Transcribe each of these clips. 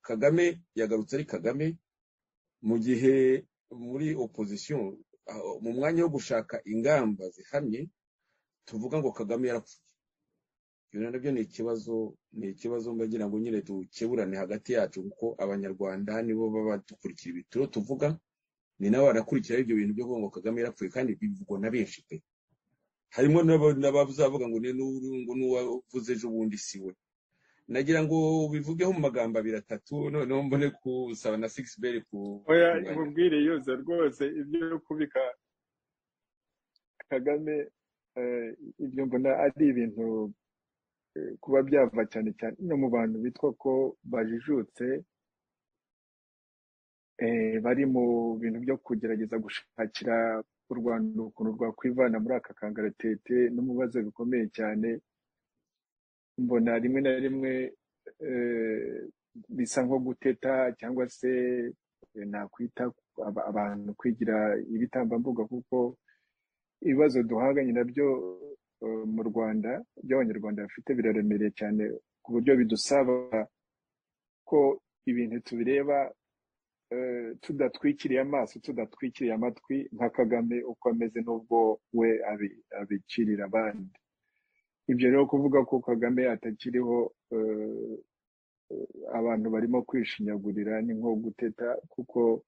kagame yagarutse ari kagame mu gihe muri opozisiyo mu mwanya wo gushaka ingamba zihamye tuvuga ngo kagame yarapfuye ibyo nabyo ni ikibazo ni ikibazo mbagira ngo nyine dukeburane hagati yacu kuko abanyarwanda nibo baba badukurikira ibituro tuvuga ni nabo barakurikira ibyo bintu byo kuvuga ngo kagame yarapfuye kandi bivugwa na benshi pe harimo n'aba- n'abazavuga ngo ni n'uru ngo n'uwavuze ejo bundi si we nagira ngo bivugeho mu magambo abiri atatu noneho mbone kusaba na six bell ku oya kumwanya mubwire yoza rwose ibyo kubika kagame eh, ibyo mbona ari ibintu eh, kuba byava cyane cyane no mu bantu bitwa ko bajijutse eh, bari mu bintu byo kugerageza gushakira u rwanda ukuntu rwakwivana muri aka kangaratete no mu bibazo bikomeye cyane mbona rimwe na rimwe eh, bisa nko guteta cyangwa se eh, nakwita aba- abantu kwigira ibitambambuga kuko ibibazo duhanganye nabyo eh, mu rwanda by'abanyarwanda bafite biraremereye cyane ku buryo bidusaba ko ibintu tubireba eh, tudatwikiriye amaso tudatwikiriye amatwi nka kagame uko ameze n'ubwo we abi- abicirira abandi ibyo rero kuvuga ko kagame atakiriho eh, abantu barimo kwishinyagurira ni nko guteta kuko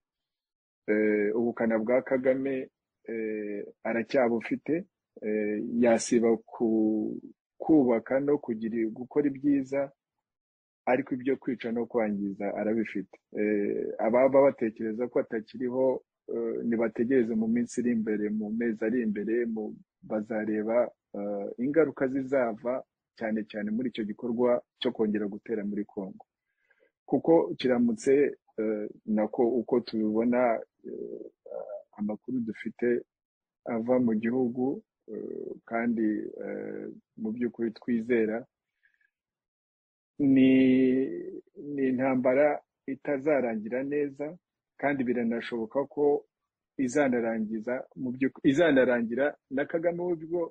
eh, ubukana bwa kagame eh, aracyabufite eh, yasiba ku kubaka no kugira gukora ibyiza ariko ibyo kwica no kwangiza arabifite Eh, ababa batekereza ko atakiriho eh, nibategereze mu minsi iri imbere mu mezi ari imbere mu bazareba eh, ingaruka zizava cyane cyane muri icyo gikorwa cyo kongera gutera muri congo kuko kiramutse eh, nako uko tubibona eh, amakuru dufite ava mu gihugu eh, kandi eh, mu by'ukuri twizera ni ni intambara itazarangira neza kandi biranashoboka ko izanarangiza mu by'ukuri izanarangira na kagame we ubwo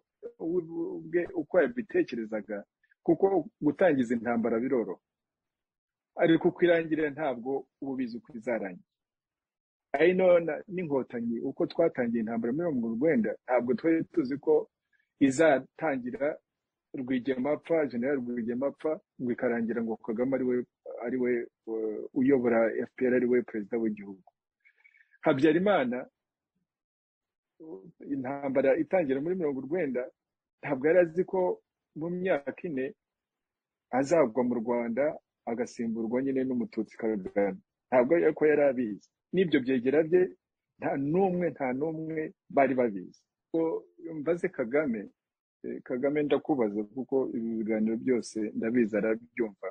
we ubwe uko yabitekerezaga kuko gutangiza intambara biroroha ariko uko irangirira ntabwo uba ubizi uko izarangira ari none n'inkotanyi uko twatangiye intambara muri mirongo urwenda ntabwo twari tuzi ko izatangira rwigema apfa generali rwigema apfa ngo ikarangira ngo kagame ariwe ariwe eh, uyobora fpr ariwe perezida w'igihugu habyarimana intambara itangira muri mirongo urwenda ntabwo yari azi ko mu myaka ine azagwa mu rwanda agasimburwa nyine n'umututsi kagame ntabwo ko yari abizi n'ibyo byegera bye nta n'umwe nta n'umwe bari babizi So, mbaze kagame eh, kagame ndakubaza kuko ibi biganiro byose ndabizi arabyumva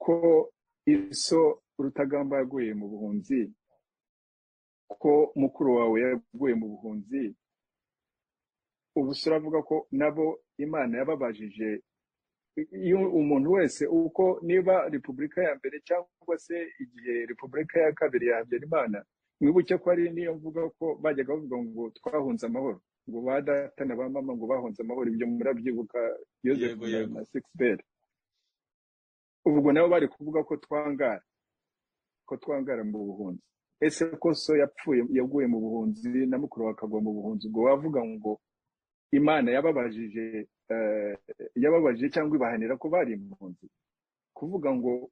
ko iso rutagamba yaguye mu buhunzi ko mukuru wawe yaguye mu buhunzi ubu se uravuga ko nabo imana yababajije iyo umuntu wese uko niba repubulika ya mbere cyangwa se igihe repubulika ya kabiri ya habyarimana mwibuke ko ari niyo mvuga ko bajyaga bavuga ngo twahunze amahoro ngo ba data na ba mama ngo bahunze amahoro ibyo murabyibuka yego yosefu na yego na sixbert ubwo nabo bari kuvuga ko twangara ko twangara mu buhunzi ese ko so yapfuye yaguye mu buhunzi na mukuru we akagwa mu buhunzi ubwo wavuga ngo imana yababajije eh, yababajije cyangwa ibahanira ko bari impunzi kuvuga ngo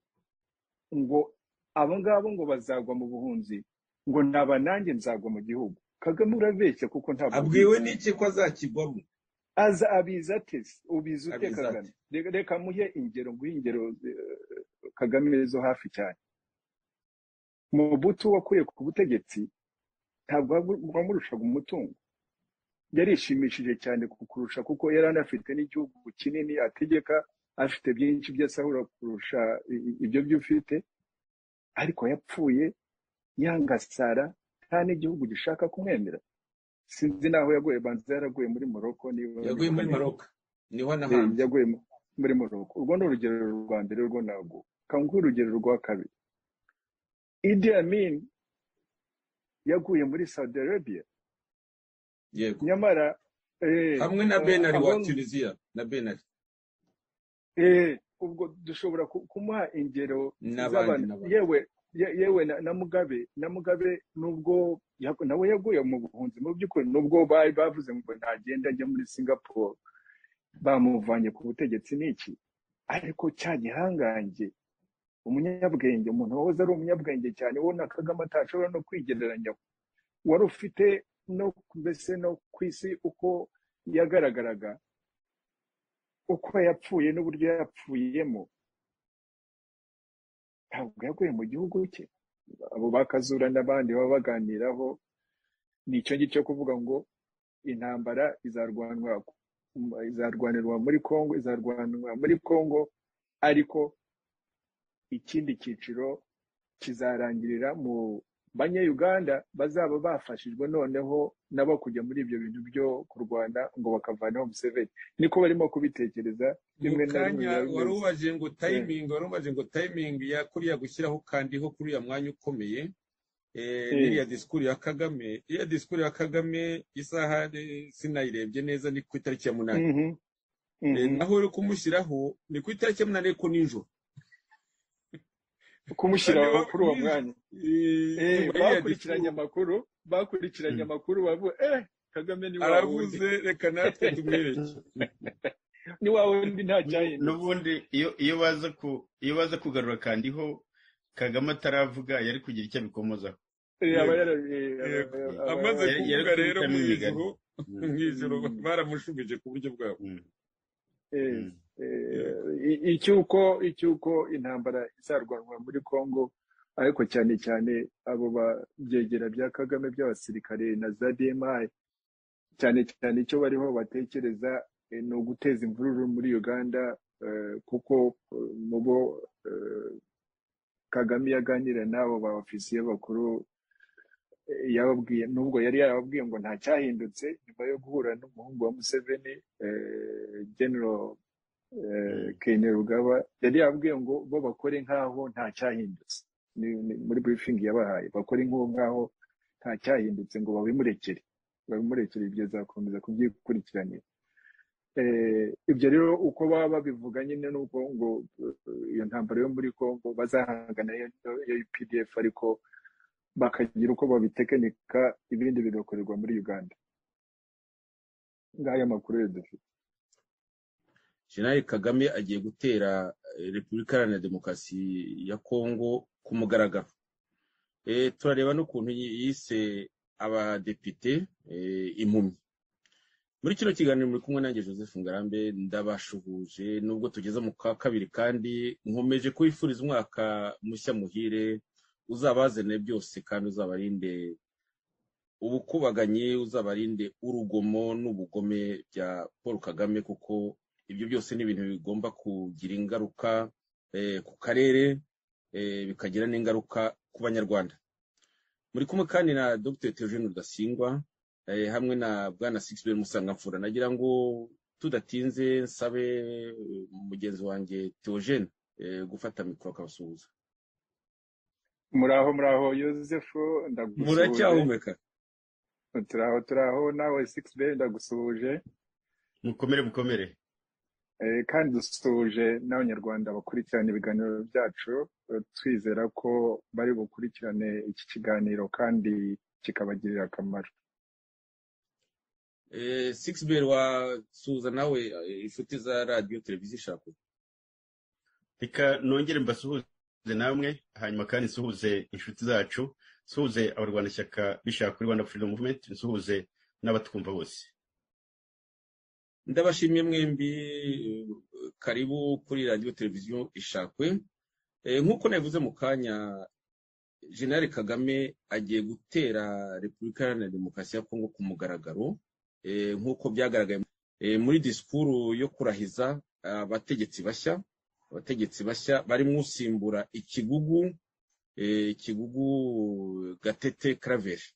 ngo abo ngabo ngo bazagwa mu buhunzi ngo naba nanjye nzagwa mu gihugu kagame urabeshya kuko ntabwo abwiwe abizi n'iki ko azakigwamo aza abizi ate se? ubizi ute abizi ati kagame reka reka muhe ingero nguhe ingero eh, kagame zo hafi cyane mubutu wakuye ku butegetsi ntabwo wamurushaga umutungo yarishimishije cyane kukurusha kuko yari anafite n'igihugu kinini ategeka afite byinshi by'asahura kurusha i- i- ibyo byo ufite ariko yapfuye yangasara nta n'igihugu gishaka kumwemera sinzi n'aho yaguye banza yaraguye muri moroko niba yaguye ndibuka muri neza maroka niho Eh, nahanze yaguye mu- muri moroko urwo ni urugero rwa mbere rwo ntabwo kanguhe urugero rwa kabiri idi amin yaguye muri saudi arabia yego nyamara eh, hamwe na eh, benari wa abon tunisiya na benari eh, ubwo dushobora ku- kumuha ingero n'abandi z'abantu n'abandi yewe ye- yewe na na mugabe na mugabe nubwo yagu- nawe yaguye mu buhunzi mu by'ukuri nubwo bari bavuze ngo ntagenda ajya muri singapore bamuvanye ku butegetsi n'iki ariko cya gihangange umunyabwenge umuntu wahoze ari umunyabwenge cyane wowe na kagame atashobora no kwigereranya wari ufite no mbese no ku isi uko yagaragaraga uko yapfuye n'uburyo yapfuyemo ntabwo yaguye mu gihugu cye abo bakazura n'abandi baba baganiraho ni icyo ngicyo kuvuga ngo intambara izarwanwa izarwanirwa muri kongo izarwanirwa muri kongo ariko ikindi cyiciro kizarangirira mu banyayuganda bazaba bafashijwe noneho nabo kujya muri ibyo bintu byo kurwana ngo bakavanaho museveni niko barimo kubitekereza mu rimwe na rimwe kanya biba wari bimeze ubaje ngo Eh, tayimingi wari ubaje ngo tayimingi ya kuriya gushyiraho kandiho kuri uriya mwanya ukomeye eh, eh, n'iriya disikuru ya kagame iriya disikuru ya kagame isaha eh, sinayirebye neza ni ku itariki ya munani mhm, Eh, mhm. naho uri kumushyiraho ni ku itariki ya munani ariko nijoro kumushyira kandi wa- kuri uwo nijoro mwanya Eh, Eh, nyuma y'iya bakurikiranye disikuru amakuru bakurikiranye Mm. amakuru bavuga eh kagame ni wa wundi aravuze reka natwe tumwereke ni wa wundi nta N'ubu- cyahindutse n'ubundi iyo iyo baza ku iyo baza kugarura kandiho kagame ataravuga yari kugira icyo abikomozaho Eh, yego aba yara- eh, aba- yego Eh, aba amaze yari yari kuvuga rero kubicamo mu imigani ijoro Mm, mu ijoro Mm, baramushubije ku buryo bwabo mm, eh, mm. yego eh, i- icyuko icyuko intambara izarwanwa muri Kongo ariko cyane cyane abo babyegera bya Kagame by'abasirikare na za DMI cyane cyane icyo bariho batekereza eh, ni uguteza imvururu muri Uganda eh, kuko eh, mu bo eh, Kagame yaganira n'abo ba ofisiye bakuru eh, yababwiye nubwo yari yarababwiye ngo nta cyahindutse nyuma yo guhura n'umuhungu wa Museveni eh, General eh, Mm. Ken Rugaba yari yababwiye ngo bo bakore nk'aho nta cyahindutse Ni- ni- muri briefing yabahaye bakore nk'uwo nk'aho nta cyahindutse ngo babimurekere babimurekere ibyo azakomeza kubyikurikiranira Eh, ibyo rero uko baba babivuga nyine nuko ngo eh, iyo ntambaro yo muri Kongo bazahangana yo yo UPDF ariko bakagira uko babitekinika ibindi bigakorerwa muri Uganda ngaya makuru yo dufite jenerali kagame agiye gutera eh, repubulika iharanira demokarasi ya kongo ku mugaragaro Eh, turareba n'ukuntu yi- yise abadepite eh, impumyi muri kino kiganiro muri kumwe nanjye joseph ngarambe ndabashuhuje nubwo tugeze mu kwa kabiri kandi nkomeje kubifuriza umwaka mushya muhire uzabazanire byose kandi uzabarinde ubukubaganyi uzabarinde urugomo n'ubugome bya paul kagame kuko ibyo byose ni ibintu bigomba kugira ingaruka eh, ku karere eh, bikagira n'ingaruka ku banyarwanda muri kumwe kandi na dr theogene rudasingwa eh, hamwe na bwana sixbert musangamfura nagira ngo tudatinze nsabe eh, mugenzi wanjye theogene eh, gufata mikoro akabasuhuza muraho muraho Yosefu ndagusuhuje muracyahumeka turaho turaho nawe 6B ndagusuhuje mukomere mukomere eh, kandi dusuhuje n'abanyarwanda bakurikirana ibiganiro byacu eh, twizera ko bari bukurikirane iki kiganiro kandi kikabagirira akamaro Eh, Sixbert wasuhuza nawe eh, inshuti za radiyo televiziyo ishaka reka nongere mbasuhuze namwe hanyuma kandi nsuhuze inshuti zacu nsuhuze abarwanashyaka bishaka kuri rwanda freedom movement nsuhuze n'abatwumva bose ndabashimiye mwembi eh, karibu kuri radiyo televiziyo ishakwe Eh, nk'uko nabivuze mu kanya jenerali kagame agiye gutera repubulika iharanira demokarasi ya kongo ku mugaragaro eh, nk'uko byagaragaye eh, muri disikuru yo kurahiza abategetsi bashya abategetsi bashya barimo usimbura ikigugu eh, ikigugu gatete karaveri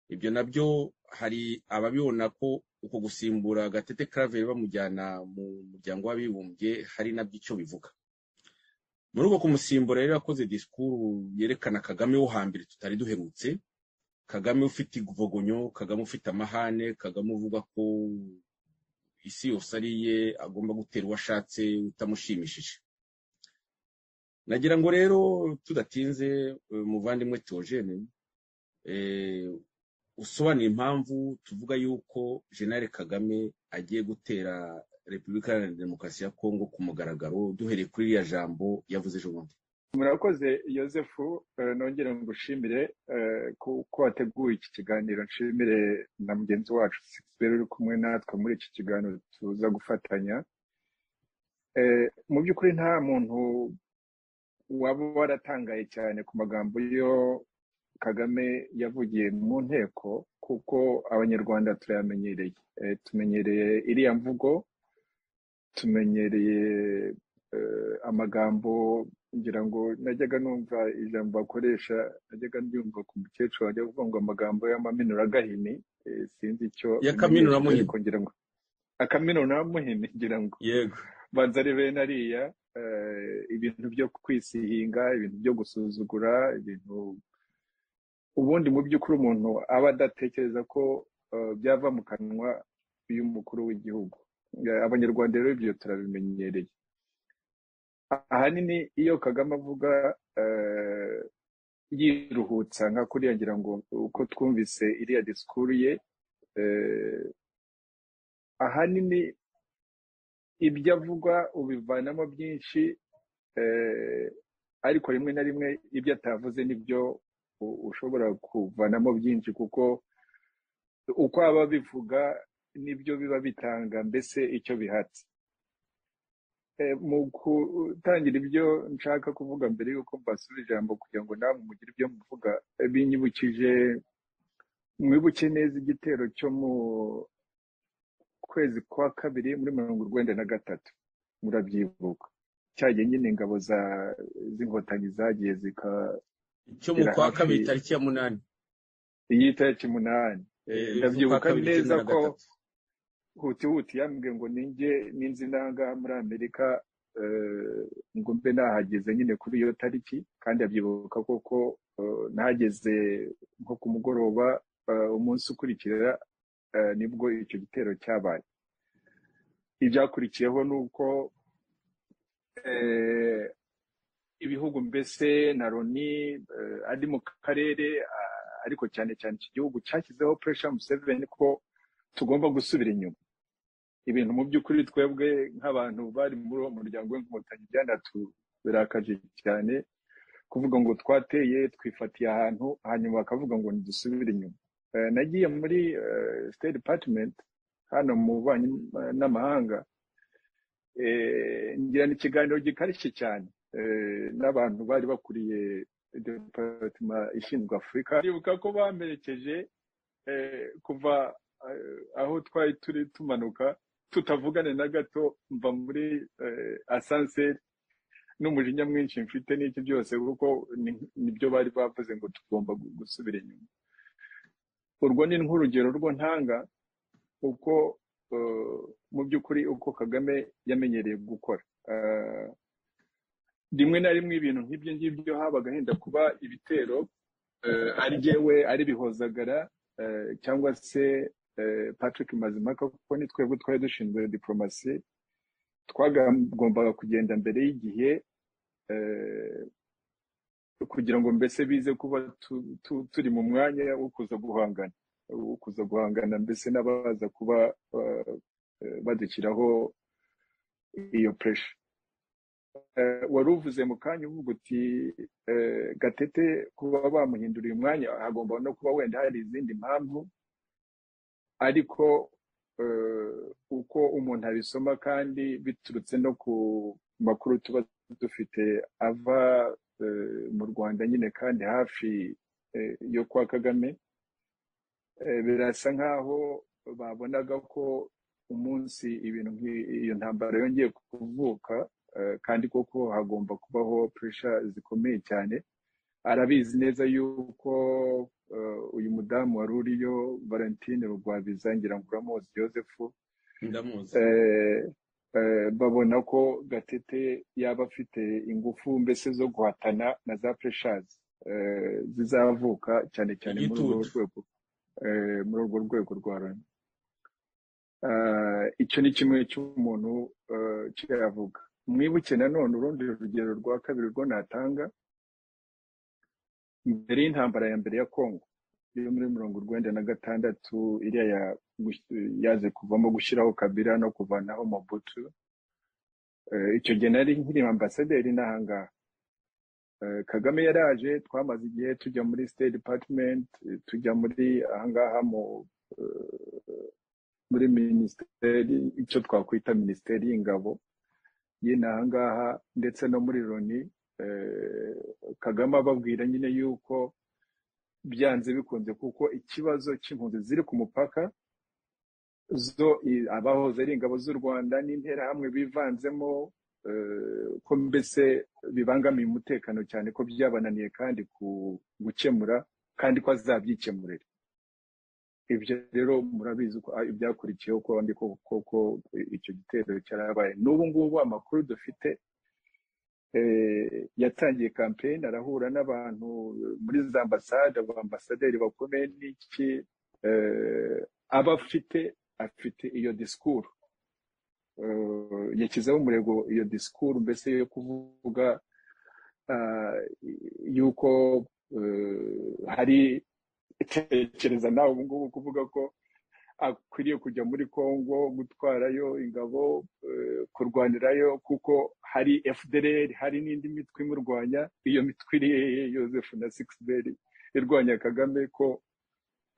ibyo nabyo hari ababibona ko uko gusimbura gatete karaveri bamujyana mu muryango w'abibumbye hari nabyo icyo bivuga muri uko kumusimbura rero yakoze disikuru yerekana kagame wo hambere tutari duherutse kagame ufite ivogonyo kagame ufite amahane kagame uvuga ko isi yose ari iye agomba gutera uwo ashatse utamushimishije nagira ngo rero tudatinze umuvandimwe teogene usobanura impamvu tuvuga yuko jenali kagame agiye gutera repubulika iharanira demokarasi ya kongo ku mugaragaro duhereye kuri iriya jambo yavuze ejo bundi murakoze Joseph nongere ngushimire ko wateguye iki kiganiro nshimire na mugenzi wacu rero uri kumwe natwe muri iki kiganiro tuza gufatanya mu by'ukuri nta muntu waba waratangaye cyane ku magambo yo kagame yavugiye mu nteko kuko abanyarwanda turayamenyereye tumenyereye iriya mvugo tumenyereye amagambo ngira ngo najyaga numva ijambo bakoresha najyaga ryumva ku mukecuru wajya kuvuga ngo amagambo y'amaminoragahini sinzi icyo y'akaminunamuhini ngira ngo akaminunamuhini ngira ngo yego banza ari bene ariya ibintu byo kwisihinga ibintu byo gusuzugura ibintu ubundi mu by'ukuri umuntu aba adatekereza ko byava mu kanwa y'umukuru w'igihugu abanyarwanda rero ibyo turabimenyereye ahanini iyo kagame avuga yiruhutsa nka kuriya ngira ngo uko twumvise iriya disikuru ye ahanini ibyo avuga ubivanamo byinshi ariko rimwe na rimwe ibyo atavuze nibyo ushobora kuvanamo byinshi kuko uko aba bivuga nibyo biba bitanga mbese icyo bihatse mu gutangira ibyo nshaka kuvuga mbere y'uko mbasura ijambo kugira ngo namwe mugire ibyo muvuga binyibukije mwibuke neza igitero cyo mu kwezi kwa kabiri muri mirongo urwenda na gatatu murabyibuka cyagiye nyine ingabo za z'inkotanyi zagiye zika cyo mu kwa hafi- kabiri tariki ya munani iyi tariki umunani Eh, ndabyibuka z'ukwa kabiri neza icyenda na ko gatatu. huti huti yambwiye ngo ninjye ninzi nanga muri amerika eh, ngo mbe nahageze nyine kuri iyo tariki kandi abyibuka koko eh, nahageze nko ku mugoroba eh, umunsi ukurikira eh, nibwo icyo gitero cyabaye ibyakurikiyeho ni uko eh, ibihugu mbese na loni eh, ari mu karere ah, ariko cyane cyane iki gihugu cyashyizeho puresha museveni ko tugomba gusubira inyuma ibintu mu by'ukuri twebwe nk'abantu bari muri uwo muryango w'inkotanyi byanaturakaje cyane kuvuga ngo twateye twifatiye ahantu hanyuma bakavuga ngo ntidusubire inyuma Eh, nagiye muri state department hano mu bubanyi n'amahanga eh, ngirana ikiganiro gikarishye cyane eh, n'abantu bari bakuriye department ishinzwe afurika ndibuka ko bamperekeje eh, kuva eh, aho twari turi tumanuka tutavugane na gato mva muri eh, asanseri n'umujinya mwinshi mfite n'iki byose kuko ni- nibyo bari bavuze ngo tugomba gu- gusubira inyuma urwo ni nk'urugero rwo ntanga uko eh, mu by'ukuri uko kagame yamenyereye gukora Eh, rimwe na rimwe ibintu nk'ibyo ngibyo habaga henda kuba ibitero eh, ari jyewe ari bihozagara eh, cyangwa se eh, patrick mazimaka kuko ni twebwe twari dushinzwe diporomasi twagombaga kugenda mbere y'igihe eh, kugira ngo mbese bize kuba tu- tu- turi mu mwanya wo kuza guhangana wo kuza guhangana mbese n'abaza kuba eh, eh, badushyiraho iyo puresha Eh, wari uvuze mu kanya uvuga uti eh, gatete kuba bamuhinduriye umwanya hagomba no kuba wenda hari izindi mpamvu ariko eh, uko umuntu abisoma kandi biturutse no ku makuru tuba dufite ava eh, mu rwanda nyine kandi hafi eh, yo kwa kagame eh, birasa nkaho babonaga ko umunsi ibintu nk'i- iyo ntambara yongeye kuvuka eh, kandi koko hagomba kubaho puresha zikomeye cyane arabizi neza yuko eh, uyu mudamu wari uriyo valentine rugwabiza ngira ngo uramuzi joseph ndamuzi eh, eh, babona ko gatete yaba afite ingufu mbese zo guhatana na za pureshazi eh, zizavuka cyane cyane muri urwo Igitutu. rwego eh, muri urwo rwego rwa loni Ah, icyo ni kimwe cy'umuntu ah, cyo yavuga mwibuke nanone urundi rugero rwa kabiri rwo natanga mbere y'intambara ya mbere ya kongo yo muri mirongo urwenda na gatandatu iriya ya- gush- yaze kuvamo gushyiraho kabira no kuvanaho mobutu Eh, icyo gihe nari nkiri ambasaderi n'aha ngaha Eh, kagame yaraje twamaze igihe tujya muri state department eh, tujya muri aha ngaha mu eh, muri minisiteri icyo twakwita minisiteri y'ingabo nyine aha ngaha ndetse no muri loni eh, kagame ababwira nyine yuko byanze bikunze kuko ikibazo cy'impunzi ziri ku mupaka zo i- abahoze ari ingabo z'u rwanda n'interahamwe bivanzemo eh, ko mbese bibangamiye umutekano cyane ko byabananiye kandi ku gukemura kandi ko azabyikemurira ibyo rero murabizi ko ah, ibyakurikiyeho ko ndi ko koko icyo gitero cyarabaye n'ubu ngubu amakuru dufite eh, yatangiye kampeyini arahura n'abantu muri za ambasade abaambasaderi bakomeye n'iki eh, aba afite afite iyo disikuru yashyizeho umurego iyo disikuru mbese yo kuvuga ah, yuko eh, hari tekereza nawe ubu ngubu kuvuga ko akwiriye kujya muri Kongo gutwarayo ingabo eh, kurwanirayo kuko hari FDLR hari n'indi mitwe imurwanya iyo mitwe iri hehe Joseph na Sixbert irwanya Kagame ko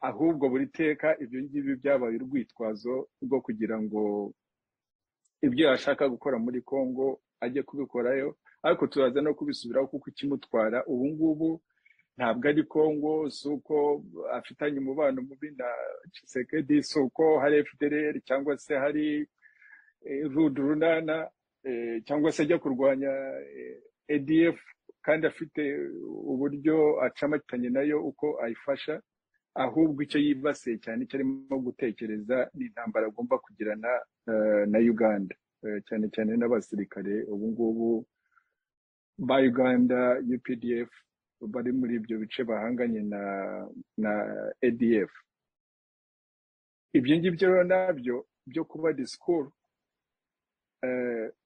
ahubwo buri teka ibyo ngibyo byabaye urwitwazo rwo kugira ngo ibyo yashaka gukora muri Kongo ajye kubikorayo ariko turaza no kubisubiraho kuko ikimutwara ubu ngubu ntabwo ari Kongo si uko afitanye umubano mubi na Tshisekedi si uko hari FDLR cyangwa se hari eh, Rude Runana eh, cyangwa se ajya kurwanya eh, ADF kandi afite uburyo acamatanye nayo uko ayifasha ahubwo icyo yibasiye cyane icyo arimo gutekereza ni intambara agomba kugirana eh, na Uganda eh, cyane cyane n'abasirikare ubu ngubu ba Uganda UPDF bari muri ibyo bice bahanganye na na ADF ibyo ngibyo rero nabyo byo kuba disikuru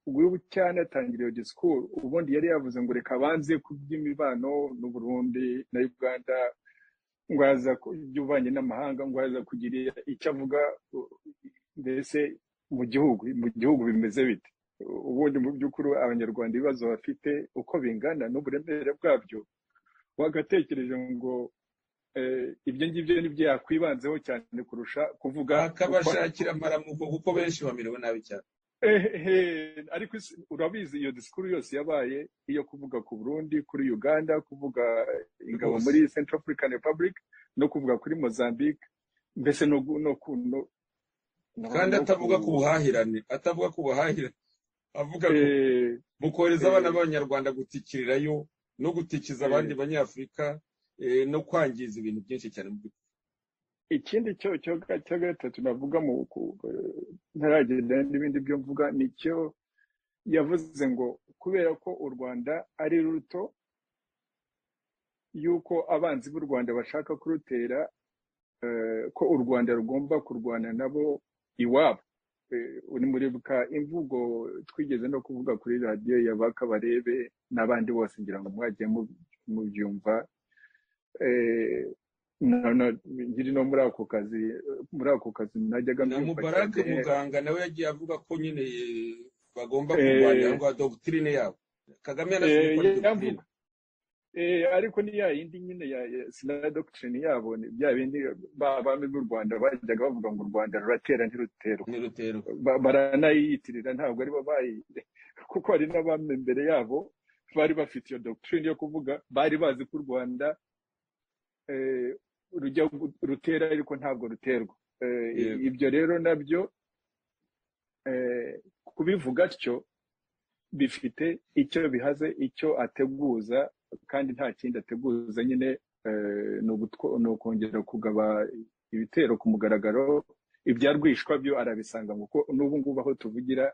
ubwo cyanatangiriye iyo disikuru ubundi yari yavuze ngo reka banze ku by'imibano n'u Burundi na Uganda ngo yaza ku by'ububanyi n'amahanga ngo yaza kugira icyo avuga u- mbese mu gihugu mu gihugu bimeze bite ubundi mu by'ukuri abanyarwanda ibibazo bafite uko bingana n'uburemere bwabyo wagatekereje ngo eh, ibyo ngibyo nibyo yakwibanzeho cyane kurusha kuvuga uko- bakabashakira amaramuko kuko benshi bamerewe nabi cyane ehe ariko isi- urabizi iyo disikuru yose yabaye iyo kuvuga ku Burundi kuri Uganda kuvuga ingabo rwose muri Central African Republic no kuvuga kuri Mozambique mbese no gu- no ku no no kandi no ku atavuga ku buhahirane atavuga ku buhahirane avuga ku eh mu kohereza abana eh b'abanyarwanda gutikirirayo no gutikiza abandi eh banyafurika eh, no kwangiza ibintu byinshi cyane mu by'ukuri. ikindi cyo cyo ga- cya gatatu navuga mu ku- eh, ntaragenda n'ibindi byo mvuga ni cyo yavuze ngo kubera ko u Rwanda ari ruto yuko abanzi b'u Rwanda bashaka kurutera eh, ko u Rwanda rugomba kurwana nabo iwabo Eh, muribuka imvugo twigeze no kuvuga kuri radiyo ya Bakabarebe n'abandi bose ngira ngo mwagiye mu- mubyumva Eh, na- na- nkiri no muri ako kazi muri ako kazi najyaga na mbyumva mubarak cyane muganga nawe yagiye avuga ko nyine eh, bagomba kurwanira eh, rwa dogitirine yabo kagame yanasabye eh, ko ari dogitirine yamvuga Eh, ariko ni ya yindi nyine ya ya- sinaya dogitirine yabo ni bya bindi ba- abami b'u Rwanda bajyaga bavuga ngo u Rwanda ruratera ntiruterwa ntiruterwa Ba- baranayiyitirira ntabwo ari bo bayi kuko hari n'abami mbere yabo bari bafite iyo dogitirine yo kuvuga bari bazi ko u Rwanda eh, rujya gu- rutera ariko ntabwo ruterwa Eh, yego ibyo rero nabyo eh, kubivuga atyo bifite icyo bihaze icyo ateguza kandi nta kindi ateguza nyine eh, ni ugutwo- ni ukongera kugaba ibitero ku mugaragaro ibya rwishwa byo arabisanga kuko n'ubu ngubu aho tuvugira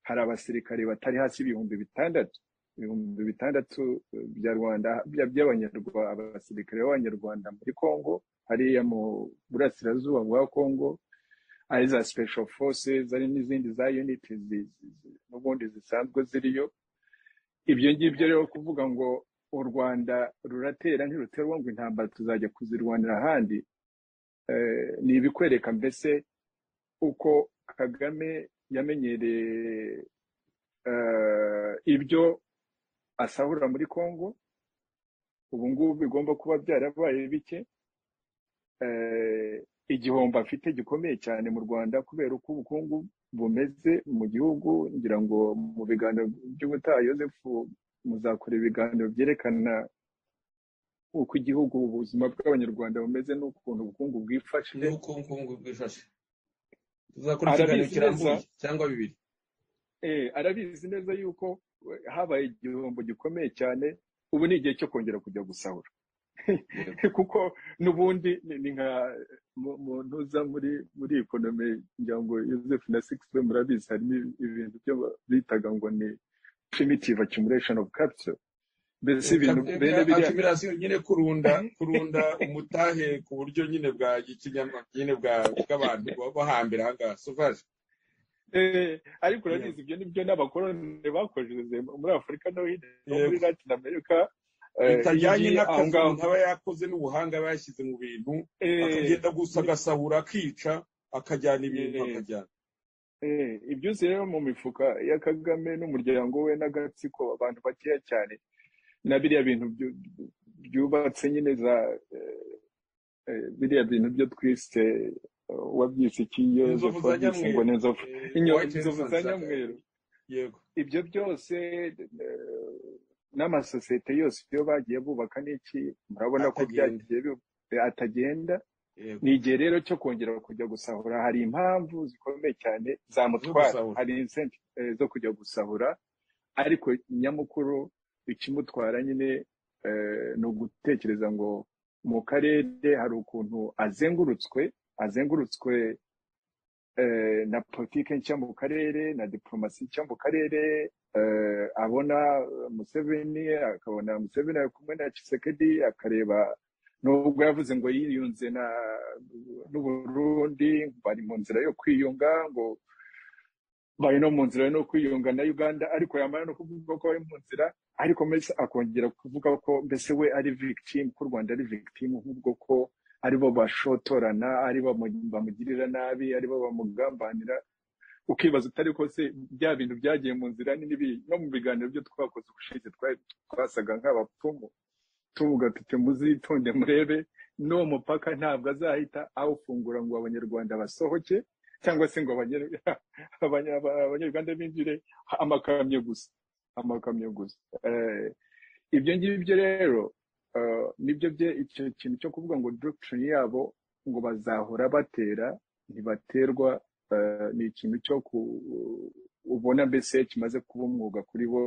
hari abasirikare batari hasi y'ibihumbi bitandatu ibihumbi bitandatu eh, bya rwanda bya- by'abanyarwa- abasirikare b'abanyarwanda muri kongo hariya mu burasirazuba bwa kongo ari za special forces ari n'izindi za unit n'ubundi zisanzwe ziriyo ibyo ngibyo rero kuvuga ngo u rwanda ruratera ntiruterwa ngo intambara tuzajya kuzirwanira ahandi ni ibikwereka mbese uko kagame yamenyereye ibyo asahura muri congo ubu ngubu bigomba kuba byarabaye bike igihombo afite gikomeye cyane mu rwanda kubera uko ubukungu bumeze mu gihugu ngira ngo mu biganiro by'ubutaha yosefu muzakora ibiganiro byerekana uko igihugu ubuzima bw'abanyarwanda bumeze n'ukuntu ubukungu bwifashe n'uko ubukungu bwifashe tuzakora ikiganiro kirambuye cyangwa bibiri arabizi neza yuko habaye igihombo gikomeye cyane ubu ni igihe cyo kongera kujya gusahura kuko n'ubundi ni nka muntu uza muri muri ekonomi ngira ngo Joseph na Sixbe murabizi harimo ibintu byo bitaga ngo ni primitive accumulation of capital mbese ibintu bene biriya accumulation nyine kurunda kurunda umutahe ku buryo nyine bwa ikinyama nyine bwa bw'abantu bahambira ahangaha sauvage ariko urabizi ibyo nibyo n'abakoroni bakojeje muri afurika no hino muri latin america bitajyanye n'akazi umuntu aba yakoze n'ubuhanga aba yashyize mu bintu akagenda gusa agasahura akica akajyana ibintu akajyana ibyo uzi rero mu mifuka ya kagame n'umuryango we n'agatsiko abantu bakeya cyane na biriya bintu byubatse nyine za biriya bintu byo twise wabyise ikiyo ngo ni inzovu inzovu za nyamweru ibyo byose n'amasosiyete yose iyo bagiye bubaka n'iki murabona ko byagiye atagenda ni igihe rero cyo kongera kujya gusahura hari impamvu zikomeye cyane zamutwara hari insenti zo kujya gusahura ariko nyamukuru ikimutwara nyine ni ugutekereza ngo mu karere hari ukuntu azengurutswe azengurutswe na politiki nshya mu karere na diporomasi nshya mu karere abona museveni akabona museveni ari kumwe na kisekedi akareba nubwo yavuze ngo yiyunze n'uburundi bari mu nzira yo kwiyunga ngo bari no mu nzira no kwiyunga na uganda ariko yamara no kuvuga ko bari mu nzira ariko mbese akongera kuvuga ko mbese we ari victim ko u rwanda ari victim nk'ubwo ko aribo bashotorana aribo bamugirira nabi aribo bamugambanira ukibaza utari se bya bintu byagiye mu nzira n'ibi no mu biganiro byo twakoze ubushize twasaga nk'abapfumu tuvuga tuti muzitonde murebe n'uwo mupaka ntabwo azahita awufungura ngo abanyarwanda basohoke cyangwa se ngo abanyarwanda binjire amakamyo gusa amakamyo gusa ibyo ngibyo rero nibyo bye icyo kintu cyo kuvuga ngo doctrine yabo ngo bazahora batera ntibaterwa ni ikintu cyo ubona mbese kimaze kuba umwuga kuri bo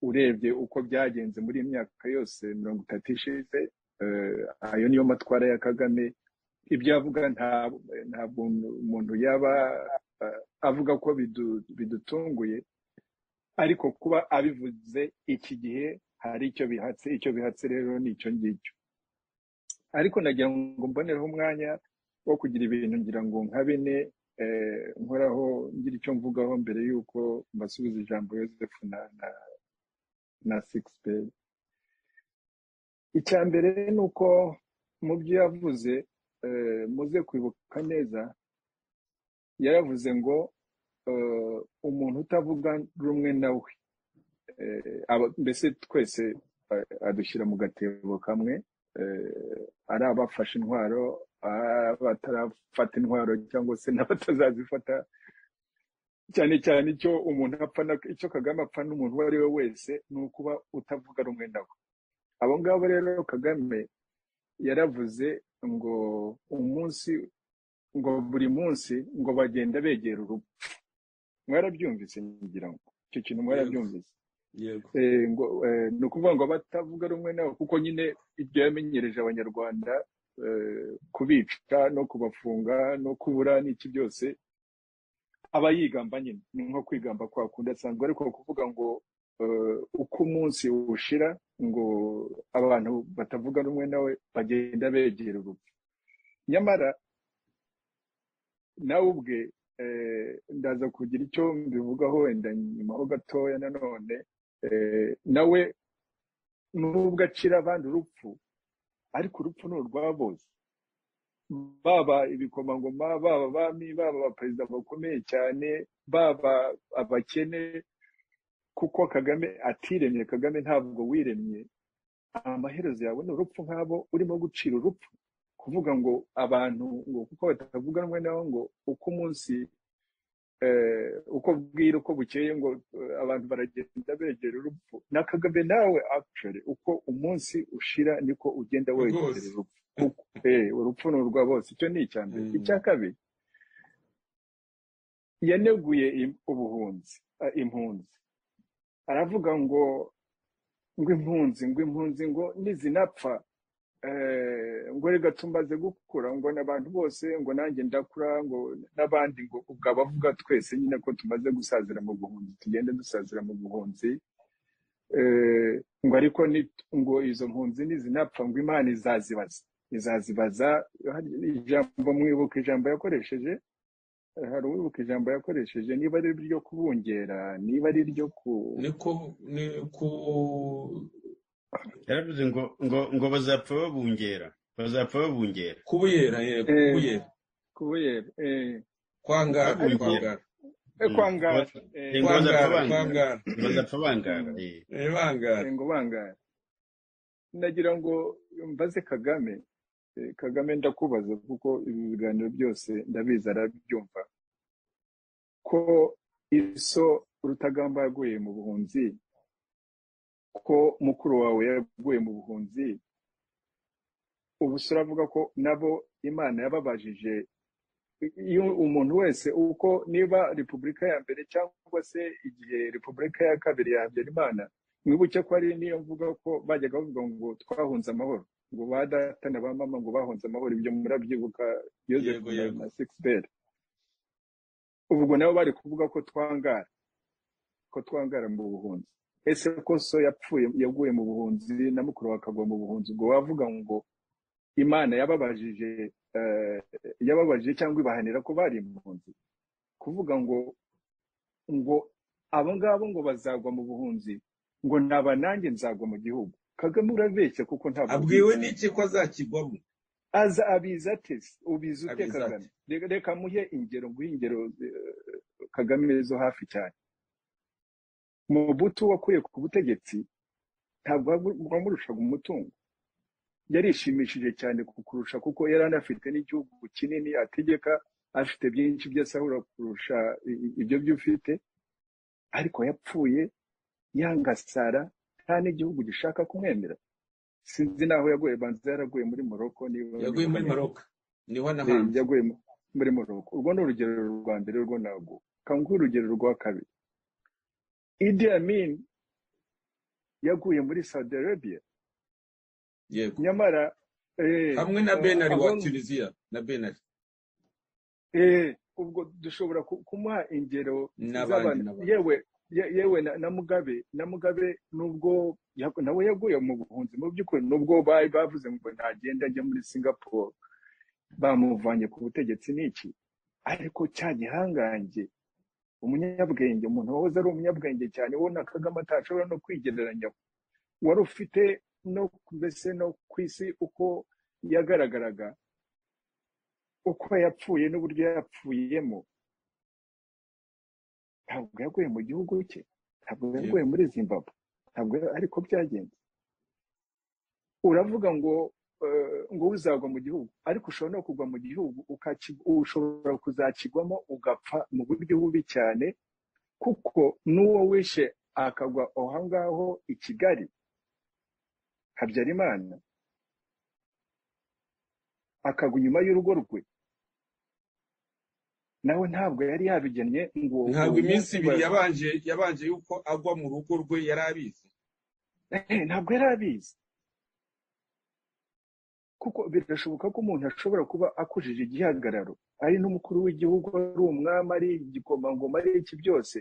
urebye uko byagenze muri iyi myaka yose mirongo itatu ishize ayo niyo matwara ya kagame ibyo avuga ntabwo umuntu yaba avuga ko bidutunguye ariko kuba abivuze iki gihe hari icyo bihatse icyo bihatse rero ni icyo ngicyo ariko nagira ngo mbonereho umwanya wo kugira ibintu ngira ngo nka bine nkoraho ngira icyo mvugaho mbere y'uko mbasubiza ijambo yosefu na na sikisiperi icya mbere ni uko mu byo yavuze muze kwibuka neza yaravuze ngo umuntu utavuga rumwe nawe mbese twese adushyira mu gatebo kamwe ari abafashe intwaro abatarafata intwaro cyangwa se n'abatazazifata cyane cyane icyo umuntu apfa icyo kagame apfa n'umuntu uwo ari we wese ni ukuba utavuga rumwe nawe abo ngabo rero kagame yaravuze ngo umunsi ngo buri munsi ngo bagenda begera urupfu mwarabyumvise ngira ngo icyo kintu mwarabyumvise ni ukuvuga ngo batavuga rumwe nawe kuko nyine ibyo yamenyereje abanyarwanda kubica no kubafunga no kubura n'iki byose aba yigamba nyine ni nko kwigamba kwa kundi asanzwe ariko kuvuga ngo uko umunsi ushira ngo abantu batavuga rumwe nawe bagenda begera urupfu nyamara nawe ubwe ndaza kugira icyo mbivugaho wenda nyuma ho gatoya nanone nawe nubwo acira abandi urupfu ariko urupfu ni urwa bose baba ibikomangoma baba abami baba abaperezida bakomeye cyane baba abakene kuko kagame atiremye kagame ntabwo wiremye amaherezo yawe ni urupfu nk'abo urimo gucira urupfu kuvuga ngo abantu ngo kuko batavuganwe nabo ngo uko umunsi uko bwira uko bukeye ngo abantu baragenda begera urupfu na kagame nawe akishore uko umunsi ushira niko ugenda wegereza urupfu urupfu ni urwa bose icyo ni icya mbere icya kabiri yaneguye ubuhunzi impunzi aravuga ngo ngo impunzi ngo impunzi ngo nizinapfa ngo reka tumaze gukura ngo n'abantu bose ngo nanjye ndakura ngo n'abandi ngo ubwo abavuga twese nyine ko tumaze gusazira mu buhunzi tugende dusazira mu buhunzi ngo ariko ngo izo mpunzi nizinapfa ngo imana izazibaza izazibaza ijambo mwibuka ijambo yakoresheje hari uwibuka ijambo yakoresheje niba ari iryo kubungera niba ari iryo ku yaravuze ngo ngo ngo bazapfa babungera bazapfa babungera kubuyera yego kubuyera kubuyera kwangara kwangara kwangara kwangara bazapfa bangara bangara ngo bangara nagira ngo mbaze kagame kagame ndakubaza kuko ibi biganiro byose ndabizi arabyumva ko iso rutagamba yaguye mu buhunzi ko mukuru wawe yaguye mu buhunzi ubu avuga ko nabo imana yababajije umuntu wese uko niba repubulika ya mbere cyangwa se igihe repubulika ya kabiri Habyarimana mwibuke ko ari niyo mvuga ko bajyaga bavuga ngo twahunze amahoro ngo ba data na ba mama ngo bahunze amahoro ibyo murabyibuka yosefu na sikisiberi ubwo nabo bari kuvuga ko twangara ko twangara mu buhunzi ese ko so yapfuye yaguye mu buhunzi na mukuru akagwa mu buhunzi ubwo wavuga ngo imana yababajije yababajije cyangwa ibahanira ko bari impunzi kuvuga ngo ngo abo ngabo ngo bazagwa mu buhunzi ngo naba nanjye nzagwa mu gihugu kagame urabeshya kuko ntabwo abwiwe n'iki ko azakigwamo aza abizi ate ubizi ute kagame reka muhe ingero nguhe ingero kagame zo hafi cyane mubutu wakuye ku butegetsi ntabwo wamurushaga umutungo yarishimishije cyane kukurusha kuko yari anafite n'igihugu kinini ategeka afite byinshi byose ahura kurusha ibyo byo ufite ariko yapfuye yangasara nta n'igihugu gishaka kumwemera sinzi naho yaguye banza yaraguye muri moroko yaguye muri moroko niho anahanze yaguye muri moroko urwo ni urugero rwa mbere rwo ntabwo kanguhe urugero rwa kabiri Idi Amin yaguye muri Saudi Arabia yego nyamara hamwe na benari wa tunisiya na benari ubwo dushobora kumuha ingero z'abantu yewe yewe na mugabe na mugabe nubwo nawe yaguye mu buhunzi mu by'ukuri nubwo bari bavuze ngo ntagenda ajya muri singapore bamuvanye ku butegetsi n'iki ariko cya gihangange umunyabwenge umuntu wahoze ari umunyabwenge cyane ubona kagame atashobora no kwigereranya wari ufite no mbese no ku isi uko yagaragaraga uko yapfuye n'uburyo yapfuyemo ntabwo yaguye mu gihugu cye ntabwo yaguye muri zimbabwe ntabwo ariko byagenze uravuga ngo ngo uzagwa mu gihugu ariko ushobora no kugwa mu gihugu ushobora kuzakigwamo ugapfa mu buryo bubi cyane kuko n'uwo wishe akagwa aho ngaho i kigali habyarimana akagwa inyuma y'urugo rwe nawe ntabwo yari yabigennye ngo ntabwo iminsi ibiri yabanje yabanje yuko agwa mu rugo rwe yari abizi ntabwo yari abizi kuko birashoboka ko umuntu ashobora kuba akujije igihagararo ari n'umukuru w'igihugu ari umwami ari igikomangoma ari iki byose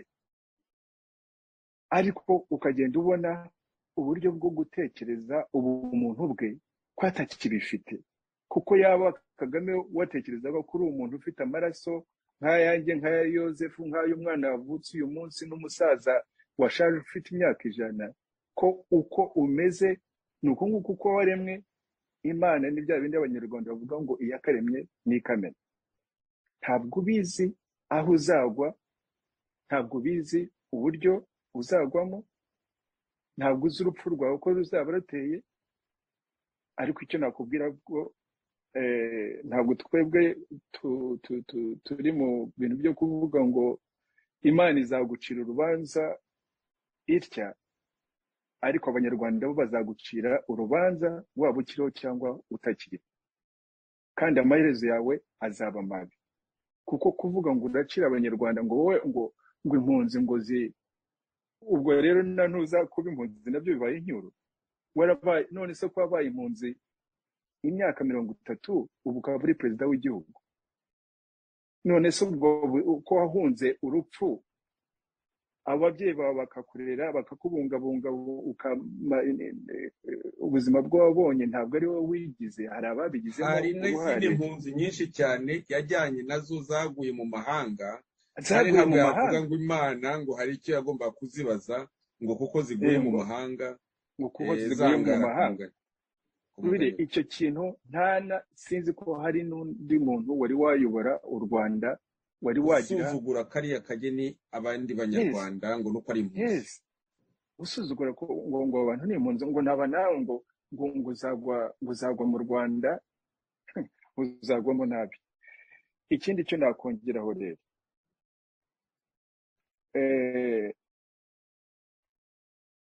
ariko ukagenda ubona uburyo bwo gutekereza ubumuntu bwe ko atakibifite ko kuko yaba kagame watekerezaga ko uri umuntu ufite amaraso nk'ayanjye nk'aya yosefu nk'ay'umwana wavutse uyu munsi n'umusaza washaje ufite imyaka ijana ko uko umeze ni uku nguku uko waremwe imana ni bya bindi abanyarwanda bavuga ngo iyakaremye ni ikamena ntabwo ubizi aho uzagwa ntabwo ubizi uburyo uzagwamo ntabwo uzi urupfu rwawe uko ruzaba ruteye ariko icyo nakubwira ko ntabwo twebwe turi mu bintu byo kuvuga ngo imana izagucira urubanza itya ariko abanyarwanda bo bazagucira urubanza waba ukiriho cyangwa utakiriho kandi amaherezo yawe azaba mabi kuko kuvuga ngo uracira abanyarwanda ngo wowe ngo ngo impunzi ngo zi ubwo rero na ntuza kuba impunzi nabyo bibaye inyuru warabaye none se ko wabaye impunzi imyaka mirongo itatu ubu ukaba uri perezida w'igihugu none se ubwo ko wahunze urupfu ababyeyi bawe bakakurera bakakubungabunga ubuzima bw'uwabonye ntabwo ari wowe wigize hari ababigizemo hari n'izindi mpunzi nyinshi cyane yajyanye nazo zaguye mu mahanga kandi zaguye ntabwo mu yavuga mahanga ngo imana ngo hari icyo yagomba kuzibaza ngo kuko ziguye mu ngo mahanga ngo kuko eh, ziguye mu zangara ku mahanga mugani ku Rubire, mugani icyo kintu nta na sinzi ko hari n'undi muntu wari wayobora u rwanda wari wagira usuzugura kariya kageni abandi yes banyarwanda ngo nuko ari impunzi yes usuzugura ko ngo ngo abantu ni impunzi ngo naba nawe ngo ngo ngo uzagwa ngo uzagwa mu rwanda uzagwamo nabi ikindi cyo nakongeraho rero eh,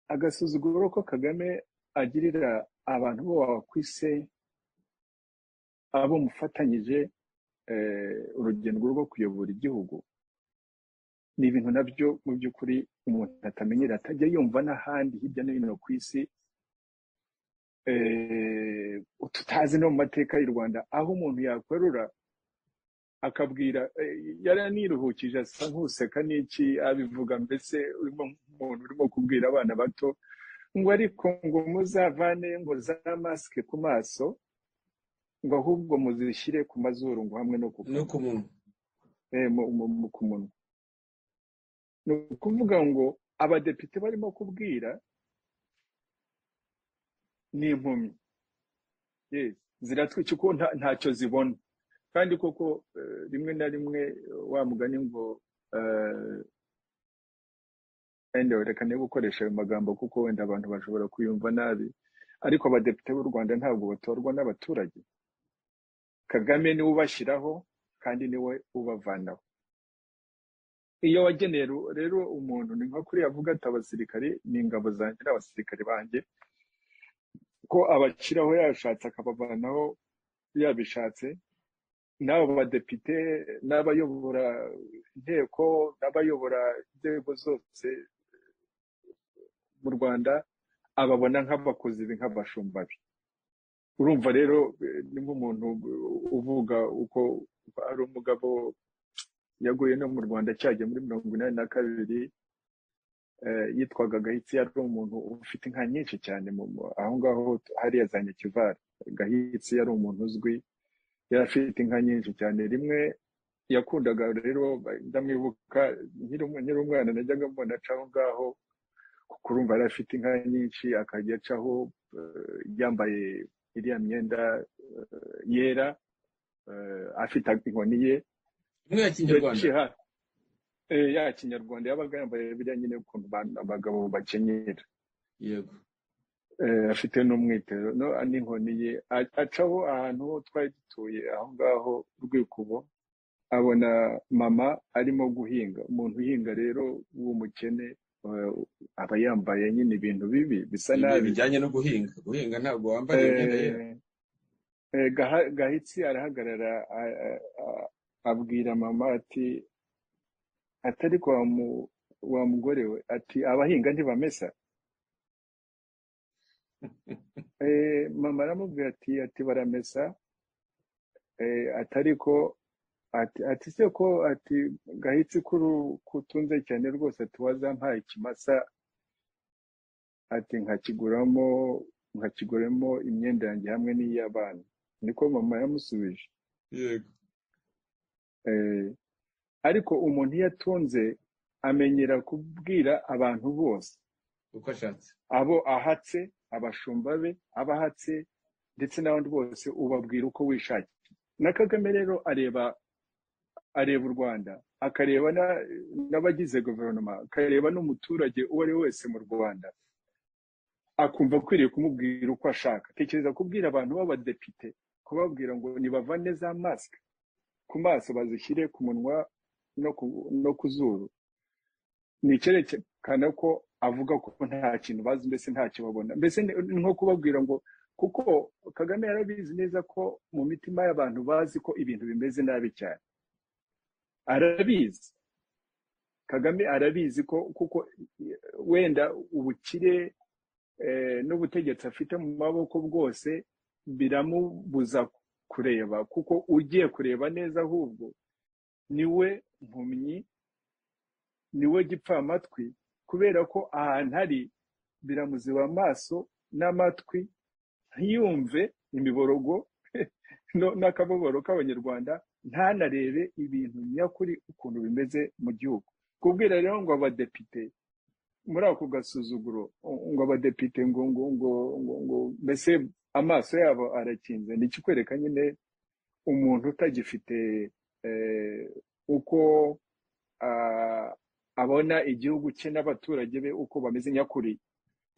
agasuzuguro ko kagame agirira abantu bo bakwise abo mufatanyije eh, urugendo rwo kuyobora igihugu ni ibintu nabyo mu by'ukuri umuntu atamenyera atajya yumva n'ahandi hirya no hino ku isi eh, tutazi no mu mateka y'u rwanda aho umuntu yakwerura akabwira eh, yaraniruhukije asa nk'useka n'iki abivuga mbese urimo nk'umuntu urimo kubwira abana bato ngo ariko ngo muzavane ngo za masike ku maso ngo ahubwo muzishyire ku mazuru ngo hamwe no ku no kanwa ku muntu eh, mu- mu- mu- ku munwa ni ukuvuga ngo abadepite barimo kubwira ni impumyi Yes, ziratwica kuko nta- ntacyo zibona kandi koko eh, rimwe na rimwe eh, wa mugani ngo eh, wenda reka niba gukoresha ayo magambo kuko wenda abantu bashobora kuyumva nabi ariko abadepite b'u rwanda ntabwo batorwa n'abaturage kagame niwe ubashyiraho kandi niwe ubavanaho iyo wageneye ru- rero umuntu ni nka kuriya avuga ati abasirikare ni ingabo zanjye n'abasirikare banjye ko abashyiraho yashatse akabavanaho yabishatse n'abo badepite n'abayobora inteko n'abayobora inzego zose mu rwanda ababona nk'abakozi be nk'abashumba be urumva rero eh, ni nk'umuntu eh, uvuga uko ari umugabo yaguye no mu rwanda cyagiye muri mirongo inani na kabiri eh, yitwaga gahitsi yari umuntu ufite inka nyinshi cyane mu- mu- aho ngaho hariya za nyakivari gahitsi yari umuntu uzwi yari afite inka nyinshi cyane rimwe yakundaga rero ndamwibuka nkiri umu- nkiri umwana najyaga mbona aca aho ngaho kuko urumva yari afite inka nyinshi akajya acaho eh, yambaye iriya myenda eh, yera eh, afite inkoni ye imwe ya kinyarwanda yaciye hafi eh, ya kinyarwanda yabaga yambaye biriya nyine ukuntu ba- abagabo bakenyera yego eh, afite n'umwitero no- n'inkoni ye A- acaho ahantu ho twari dutuye aho ngaho rwikubo abona mama arimo guhinga umuntu uhinga rero w'umukene eh, aba yambaye nyine ibintu bibi bisa ibi nabi bijyanye no guhinga guhinga ntabwo wambara imyenda yera Eh, eh, Gaha- gahitsi arahagarara a- a- a- abwira mama ati atari kwa mu- wa mugore we ati abahinga ntibamesa Eh, mama aramubwira ati ati baramesa Eh, atari ko ati ati se ko ati gahitsi kuru kutunze cyane rwose ati wazampaye ikimasa ati nkakiguramo nkakiguramo imyenda yanjye hamwe n'iy'abana niko mama yamusubije yego Eh, ariko umuntu iyo atunze amenyera kubwira abantu bose uko ashatse abo ahatse abashumba be abahatse ndetse n'abandi bose ubabwira uko wishakiye na kagame rero areba areba u rwanda akareba na- n'abagize guverinoma akareba n'umuturage uwo ari we wese mu rwanda akumva akwiriye kumubwira uko ashaka tekereza kubwira abantu b'abadepite kubabwira ngo nibavane za masike ku maso bazishyire ku munwa no ku, no ku zuru ni icyerekana ko avuga ko nta kintu bazi mbese ntacyo babona mbese ni ni nko kubabwira ngo kuko kagame yarabizi neza ko mu mitima y'abantu bazi ko ibintu bimeze nabi cyane arabizi kagame arabizi ko kuko wenda ubukire eh, n'ubutegetsi afite mu maboko bwose biramubuza kureba kuko ugiye kureba neza ahubwo niwe mpumyi niwe gipfamatwi kubera ko ahantu ari biramuziba amaso n'amatwi ntiyumve imiborogo no- n'akababaro k'abanyarwanda ntanarebe ibintu nyakuri ukuntu bimeze mu gihugu kubwira rero ngo abadepite muri ako gasuzuguro ngo abadepite ngo ngo ngo ngo ngo mbese amaso yabo arakinze ni ikikwereka nyine umuntu utagifite eh, uko ah, abona igihugu cye n'abaturage be uko bameze nyakuri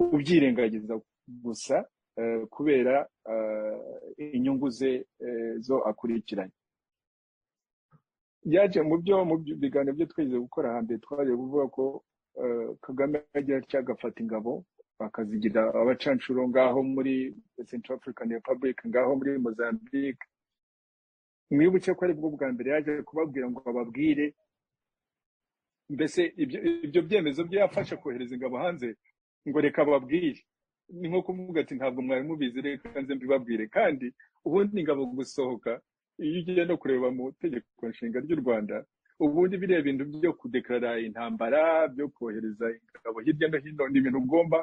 ubyirengagiza gusa eh, kubera eh, inyungu ze eh, zo akurikiranye yaje mu byo mu byo- biganiro byo twigeze gukora hambere twaje kuvuga ko eh, kagame agira atya agafata ingabo bakazigira abacanshuro ngaho muri central african republic ngaho muri mozambique mwibuke ko aribwo bwa mbere yaje kubabwira ngo bababwire mbese ibyo ibyo byemezo byo yafashe kohereza ingabo hanze ngo reka bababwire ni nko kuvuga ati ntabwo mwari mubizi reka nze mbibabwire kandi ubundi ingabo gusohoka iyo ugiye no kureba mu itegeko nshinga ry'u rwanda ubundi biriya bintu byo kudekarara intambara byo kohereza ingabo hirya no hino ni ibintu ugomba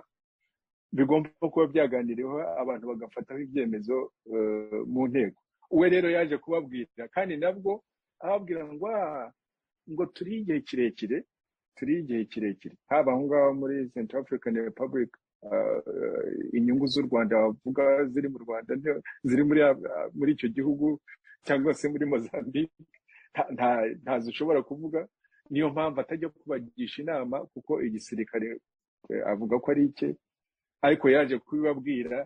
bigomba kuba byaganiriweho abantu bagafataho ibyemezo eh, mu nteko we rero yaje kubabwira kandi nabwo ababwira ngo "Ah, ngo turiye igihe kirekire turiye igihe kirekire haba aho ngaho muri central african republic ah, inyungu z'u rwanda bavuga ziri mu rwanda ni- ziri muri ah, muri icyo gihugu cyangwa se muri mozambique nta- nta- ntazo ushobora kuvuga niyo mpamvu atajya kubagisha inama kuko igisirikare eh, avuga ko ari icye ariko yaje kubibabwira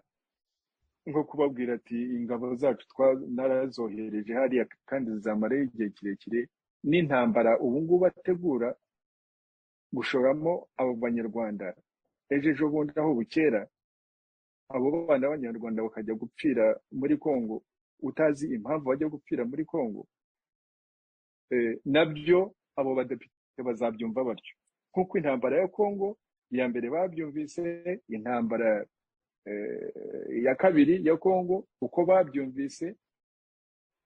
nko kubabwira ati ingabo zacu twa- narazohereje hariya kandi zizamarayo igihe kirekire n'intambara ubu ngubu ategura gushoramo abo banyarwanda ejo ejo bundi aho bukera abo bana b'abanyarwanda bakajya gupfira muri kongo utazi impamvu bajya gupfira muri kongo eh, nabyo abo badepite bazabyumva batyo nk'uko intambara ya kongo iya mbere babyumvise intambara eh, ya kabiri ya kongo uko babyumvise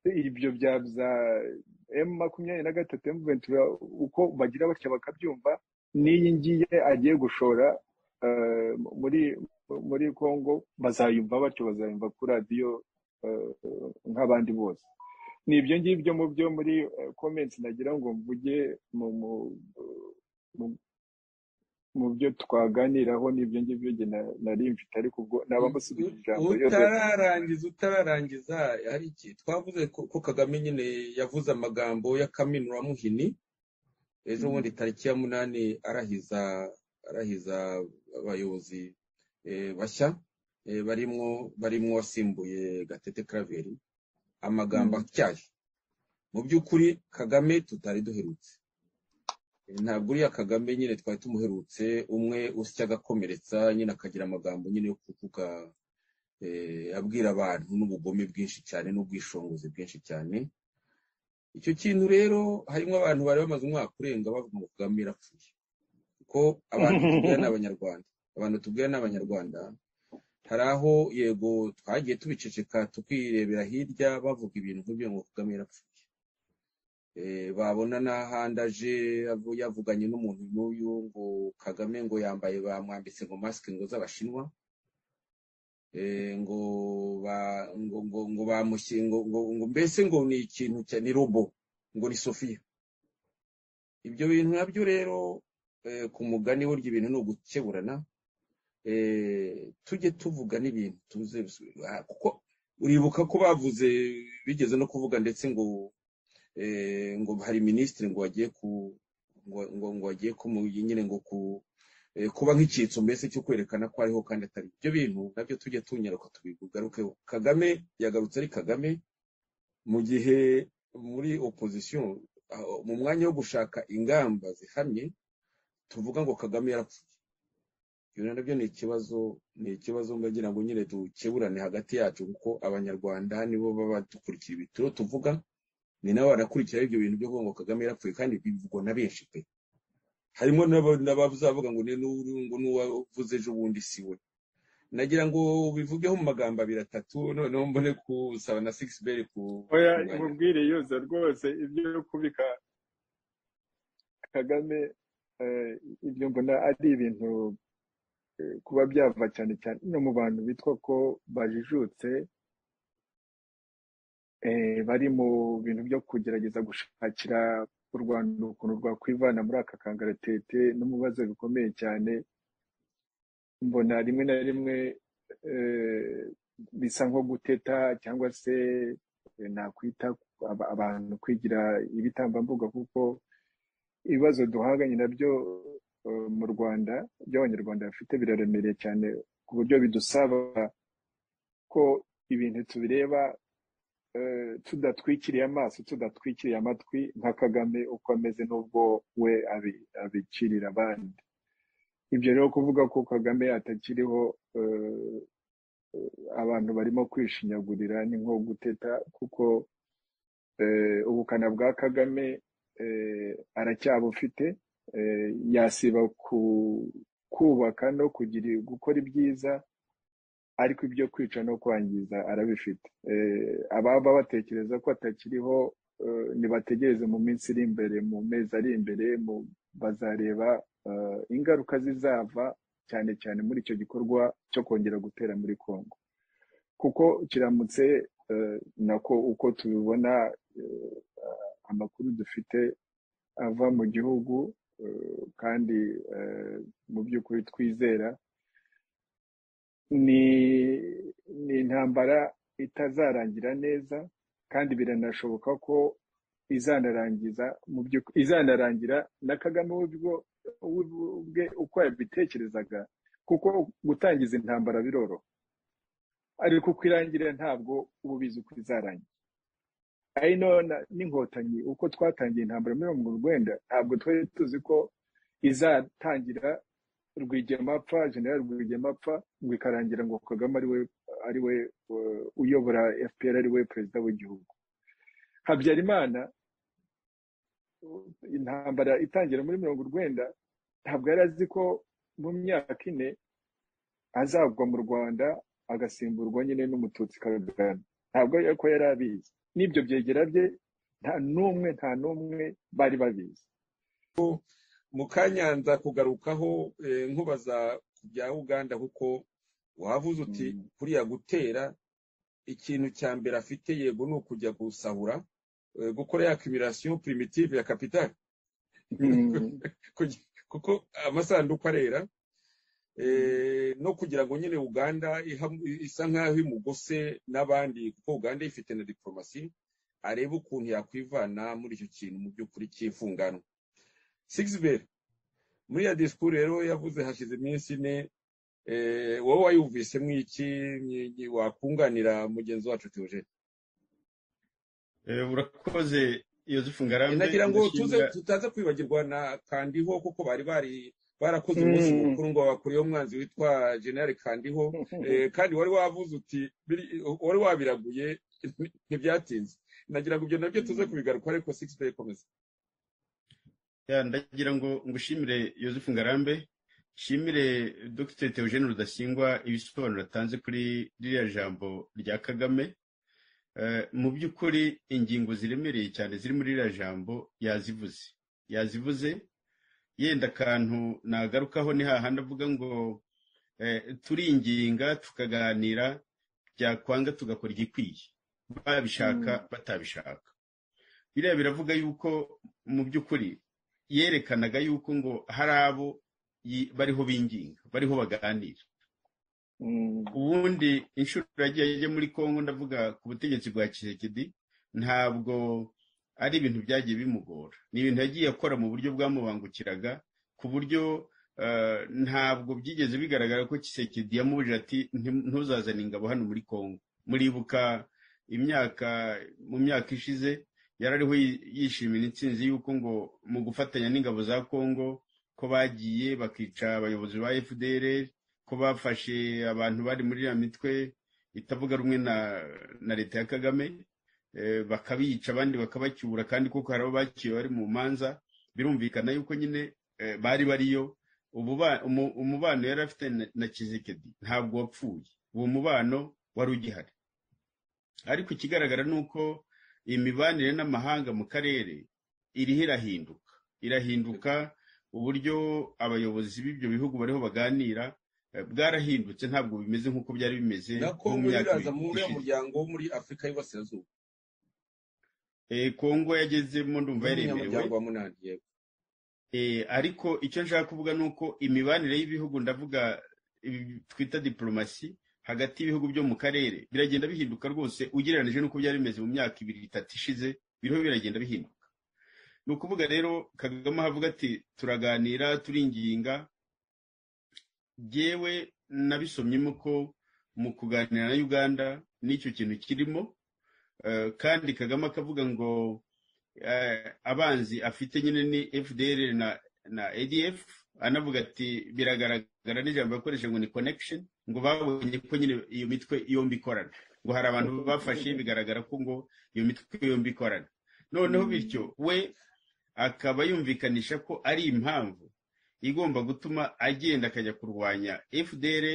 ibyo bya za emu makumyabiri na gatatu emu ventura uko bagira batya bakabyumva n'iyi ngiye agiye gushora eh, muri muri congo bazayumva batyo bazayumva kuri radiyo eh, nk'abandi bose ni ibyo ngibyo mu byo muri komenti nagira ngo mvuge mu mu- mu- mu byo twaganiraho ni ibyo ngibyo njye na- nari mfite ariko ubwo nabamusubije ijambo yose utararangiza utararangiza hari iki twavuze ko ko kagame nyine yavuze amagambo y'akaminuramuhini ejo bundi tariki ya munani arahiza arahiza abayobozi eh, bashya eh, barimwo barimwo wasimbuye gatete karaveri amagambo Mm. atyaye mu by'ukuri kagame tutari duherutse ntabwo uriya kagame nyine twari tumuherutse umwe usya agakomeretsa nyine akagira amagambo nyine yo kuvuga eh, abwira abantu n'ubugome bwinshi cyane n'ubwishingizi bwinshi cyane icyo kintu rero harimo abantu bari bamaze umwaka urenga bavuga ngo kagame yapfuye kuko abantu tubwira ni abanyarwanda abantu tubwira ni abanyarwanda hari aho yego twagiye tubiceceka tukirebera hirya bavuga ibintu nk'ibyo ngo kagame yapfuye Eh, babona n'ahandi aje yavu- yavuganye n'umuntu n'uyu ngo kagame ngo yambaye bamwambitse ngo masike ngo z'abashinwa ngo ba ngo ngo ngo bamushye ngo ngo ngo mbese ngo ni ikintu cya ni robo ngo ni sofiya ibyo bintu nabyo rero ku mugani burya ibintu ni ugukeburana tujye tuvuga n'ibintu tuze kuko uribuka ko bavuze bigeze no kuvuga ndetse ngo ngo hari minisitiri ngo wagiye ku ngo ngo wagiye ku nyine ngo ku kuba nk'icyitso mbese cyo kwerekana ko ariho kandi atari ibyo bintu nabyo tujya tunyaruka tubigarukeho kagame yagarutse ari kagame mu gihe muri opozisiyo mu mwanya wo gushaka ingamba zihamye tuvuga ngo kagame yarapfuye ibyo nabyo ni ikibazo ni ikibazo mbagira ngo nyine dukeburane hagati yacu kuko abanyarwanda nibo baba badukurikira ibituro tuvuga ni nabo barakurikira ibyo bintu byo kuvuga ngo kagame yarapfuye kandi bivugwa na benshi pe harimo n'abazavuga ngo ngo n'uwavuze ejo bundi si we nagira ngo bivugeho mu magambo abiri atatu noneho mbone kusaba na sigisi ku oya imubwire yoza rwose ibyo kubika kagame ibyo mbona ari ibintu kuba byava cyane cyane no mu bantu bitwa ko bajijutse bari mu bintu byo kugerageza gushakira u rwanda ukuntu rwakwivana muri aka kangaratete no mu bibazo bikomeye cyane mbona rimwe na rimwe bisa nko guteta cyangwa se nakwita abantu kwigira ibitambambuga kuko ibibazo duhanganye nabyo mu rwanda by'abanyarwanda bafite biraremereye cyane ku buryo bidusaba ko ibintu tubireba tudatwikiriye amaso tudatwikiriye amatwi nka kagame uko ameze n'ubwo we abikirira abandi ibyo rero kuvuga ko kagame atakiriho abantu barimo kwishinyagurira ni nko guteta kuko ubukana bwa kagame aracyabufite yasiba kubaka no kugira gukora ibyiza ariko ibyo kwica no kwangiza arabifite ababa batekereza ko atakiriho nibategereze mu minsi iri imbere mu mezi ari imbere bazareba ingaruka zizava cyane cyane muri icyo gikorwa cyo kongera gutera muri congo kuko kiramutse nako uko tubibona amakuru dufite ava mu gihugu kandi mu by'ukuri twizera ni intambara itazarangira neza kandi biranashoboka ko izanarangiza mu izanarangira na kagame ubwe uko yabitekerezaga kuko gutangiza intambara biroroha ariko uko irangira ntabwo uba ubizi uko izarangira ari n'inkotanyi uko twatangiye intambara muri mirongo urwenda ntabwo twari tuzi ko izatangira rwigemapfa general rwigemapfa ngo ikarangira ngo kagame ariwe ariwe uyobora fpr ariwe perezida w'igihugu habyarimana intambara itangira muri mirongo urwenda ntabwo yari azi ko mu myaka ine azagwa mu rwanda agasimburwa nyine n'umututsi kagame ntabwo ko yari abizi n'ibyo byegera bye nta n'umwe nta n'umwe bari babizi mukanya nza kugarukaho nkubaza ku bya uganda kuko wavuze uti kuriya gutera ikintu cya mbere afite yego ni ukujya gusahura gukora ya kimirasiyo primitive ya kapitali kuko amasanduku arera no kugira ngo nyine uganda isa nk'aho imugose n'abandi kuko uganda ifite na diporomasi arebe ukuntu yakwivana muri icyo kintu mu by'ukuri cy'ifunganwa sigiziberi muri ya disikuru rero yavuze hashize iminsi ine wowe wayumvisemo iki wakunganira mugenzi wacu teogene urakoze iyo zifungarambe nagira ngo tutaza kwibagirwa na kandiho kuko bari bari barakoze umunsi mukuru ngo bakuriyeho umwanzi witwa generale kandiho kandi wari wavuze uti wari wabiraguye ntibyatinze nagira ngo ibyo nabyo tuze kubigaruka ariko sigiziberi komeza ndagira ngo ngushimire yosefu ngarambe nshimire dr teogene rudasingwa ibisobanuro atanze kuri ririya jambo rya kagame mu by'ukuri ingingo ziremereye cyane ziri muri ririya jambo yazivuze yazivuze yenda akantu nagarukaho ni hahandi avuga ngo turinginga tukaganira byakwanga tugakora igikwiye babishaka batabishaka biriya biravuga yuko mu by'ukuri yerekanaga yuko ngo hari abo bariho binginga bariho baganira ubundi inshuro yagiye ajya muri congo ndavuga ku butegetsi bwa kisekedi ntabwo ari ibintu byagiye bimugora ni ibintu yagiye akora mu buryo bwamubangukiraga ku buryo ntabwo byigeze bigaragara ko kisekedi yamubujije ati ntuzazane ingabo hano muri congo muribuka imyaka mu myaka ishize yarariho yishimira intsinzi y'uko ngo mu gufatanya n'ingabo za congo ko bagiye bakica abayobozi ba fdr ko bafashe abantu bari muri iriya mitwe itavuga rumwe na leta ya kagame bakabica abandi bakabacyura kandi kuko hari abo bakiwe bari mu manza birumvikana yuko nyine bari bariyo umubano yari afite na kizikedi ntabwo wapfuye uwo mubano wari ugihari ariko ikigaragara ni uko imibanire n'amahanga mu karere iriho irahinduka irahinduka uburyo abayobozi b'ibyo bihugu bariho baganira bwarahindutse ntabwo bimeze nk'uko byari bimeze mu myaka muryango wo muri afurika y'uburasirazuba kongo yagezemo ndumva yaremerewe ariko icyo nshaka kuvuga ni uko imibanire y'ibihugu ndavuga twita diporomasi hagati y'ibihugu byo mu karere biragenda bihinduka rwose ugereranije n'uko byari bimeze mu myaka ibiri itatu ishize biriho biragenda bihinduka ni ukuvuga rero kagame ahavuga ati turaganira turinginga yewe nabisomyemo ko mu kuganira na uganda n'icyo kintu kirimo kandi kagame akavuga ngo abanzi afite nyine ni fdr na adf anavuga ati biragaragara n'ijambo yakoresheje ngo ni connection ngo babonye ko nyine iyo mitwe yombi ikorana ngo hari abantu bafashe bigaragara ko ngo iyo mitwe yombi ikorana noneho bityo we akaba yumvikanisha ko ari impamvu igomba gutuma agenda akajya kurwanya fdr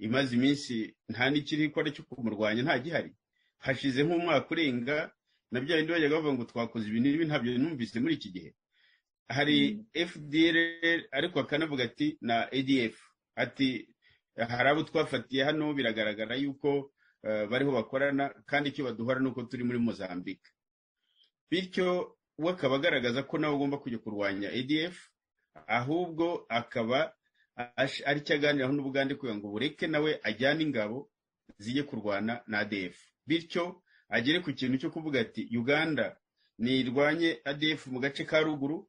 imaze iminsi nta n'ikiri ikora cyo kumurwanya nta gihari hashize nk'umwaka urenga na bya bindi bajyaga bavuga ngo twakoze ibintu bibi ntabyo numvise muri iki gihe hari fdr ariko akanavuga ati na adf ati hari abo twafatiye hano biragaragara yuko bariho bakorana kandi icyo baduhora ni uko turi muri mozambique bityo we akaba agaragaza ko nawe ugomba kujya kurwanya adf ahubwo akaba ari cyo aganiraho n'ubugande kugira ngo bureke nawe ajyane ingabo zijye kurwana na adf bityo agere ku kintu cyo kuvuga ati uganda ntirwanye adf mu gace ka ruguru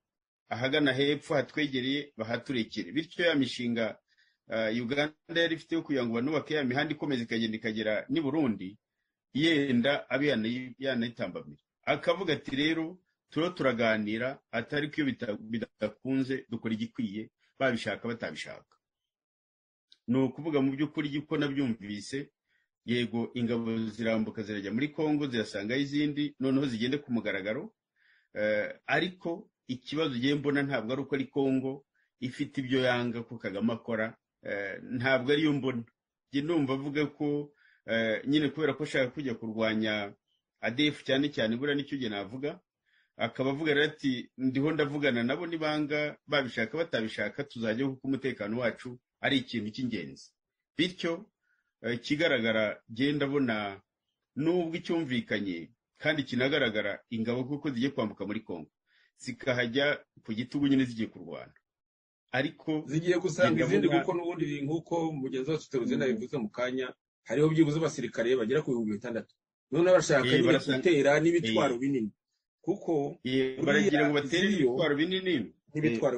ahagana hepfo hatwegereye bahaturekere bityo ya mishinga uganda yari ifite yo kugira ngo banubake ya mihanda ikomeza ikagenda ikagera n'i burundi yenda abe yanayitambamira akavuga ati rero turiho turaganira atari ko iyo bidakunze dukora igikwiye babishaka batabishaka ni ukuvuga mu by'ukuri ko nabyumvise yego ingabo zirambuka zirajya muri congo zirasangayo izindi noneho zigende ku mugaragaro ariko ikibazo ugiye mbona ntabwo ari uko ari congo ifite ibyo yanga ko kagame akora ntabwo ariyo mbona njye numva avuga ko nyine kubera ko ashaka kujya kurwanya adefu cyane cyane buriya nicyo gihe navuga akaba avuga ati ndiho ndavugana nabo nibanga babishaka batabishaka tuzajya kuko umutekano wacu ari ikintu cy'ingenzi bityo ikigaragara genda abona nubwo icyumvikanye kandi kinagaragara ingabo kuko zigiye kwambuka muri congo zikahajya ku gitugu nyine zigiye kurwana ariko zigiye gusanga izindi kuko n'ubundi nk'uko mugenzi wacu teruzenda bivuze mu kanya hariho byibuze abasirikare bagera ku bihumbi bitandatu noneho barashaka nyine gutera n'ibitwaro binini kuko baragira ngo batere ibitwaro binini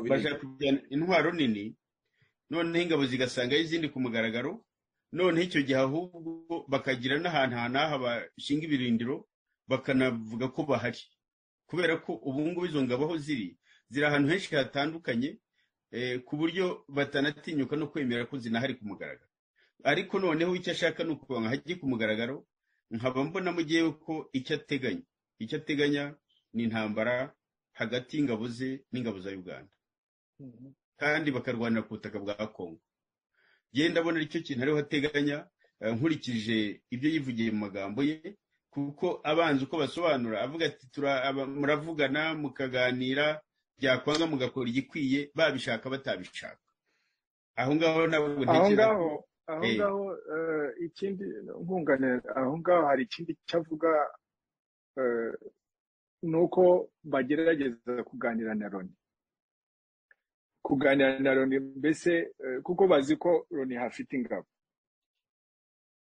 bashaka kujyana intwaro nini noneho ingabo zigasangayo izindi ku mugaragaro noneho icyo gihe ahubwo bakagira n'ahantu hanaha bashinga ibirindiro bakanavuga ko bahari kubera ko ubu ngubu izo ngabo aho ziri ziri ahantu henshi hatandukanye ku buryo batanatinyuka no kwemera ko zinahari ku mugaragaro ariko noneho icyo ashaka ni ukuba nkajye ku mugaragaro nkaba mbona mu gihe ko icyo ateganya icyo ateganya ni intambara hagati y'ingabo ze n'ingabo za uganda kandi bakarwanira ku butaka bwa kongo genda abona aricyo kintu ariho ateganya nkurikije ibyo yivugiye mu magambo ye kuko abanza uko basobanura avuga ati muravugana mukaganira byakwanga mugakora igikwiye babishaka batabishaka aho ngaho ntabwo aho ntekereza ngaho aho Eh. ngaho eh, ikindi nkunganira aho ngaho hari ikindi cyavuga eh, ni uko bagerageza kuganira na Loni kuganira na Loni mbese eh, kuko bazi ko Loni hafite ingabo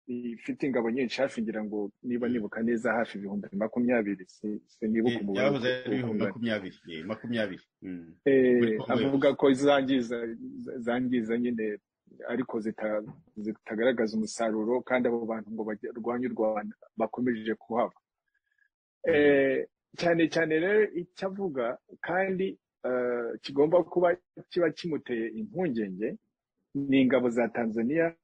ifite ingabo nyinshi hafi ngira ngo niba nibuka neza hafi ibihumbi makumyabiri si- sinibuka Eh, umubare byahoze ari ibihumbi ungana. makumyabiri eh, makumyabiri Mm. Muri Eh, Congo avuga ko zangiza zangiza nyine ariko zita- zitagaragaza umusaruro kandi abo bantu ngo barwanye u rwanda bakomeje kuhaba Eh, cyane cyane rero icyo avuga kandi eh, kigomba kuba kiba kimuteye impungenge ni ingabo za tanzania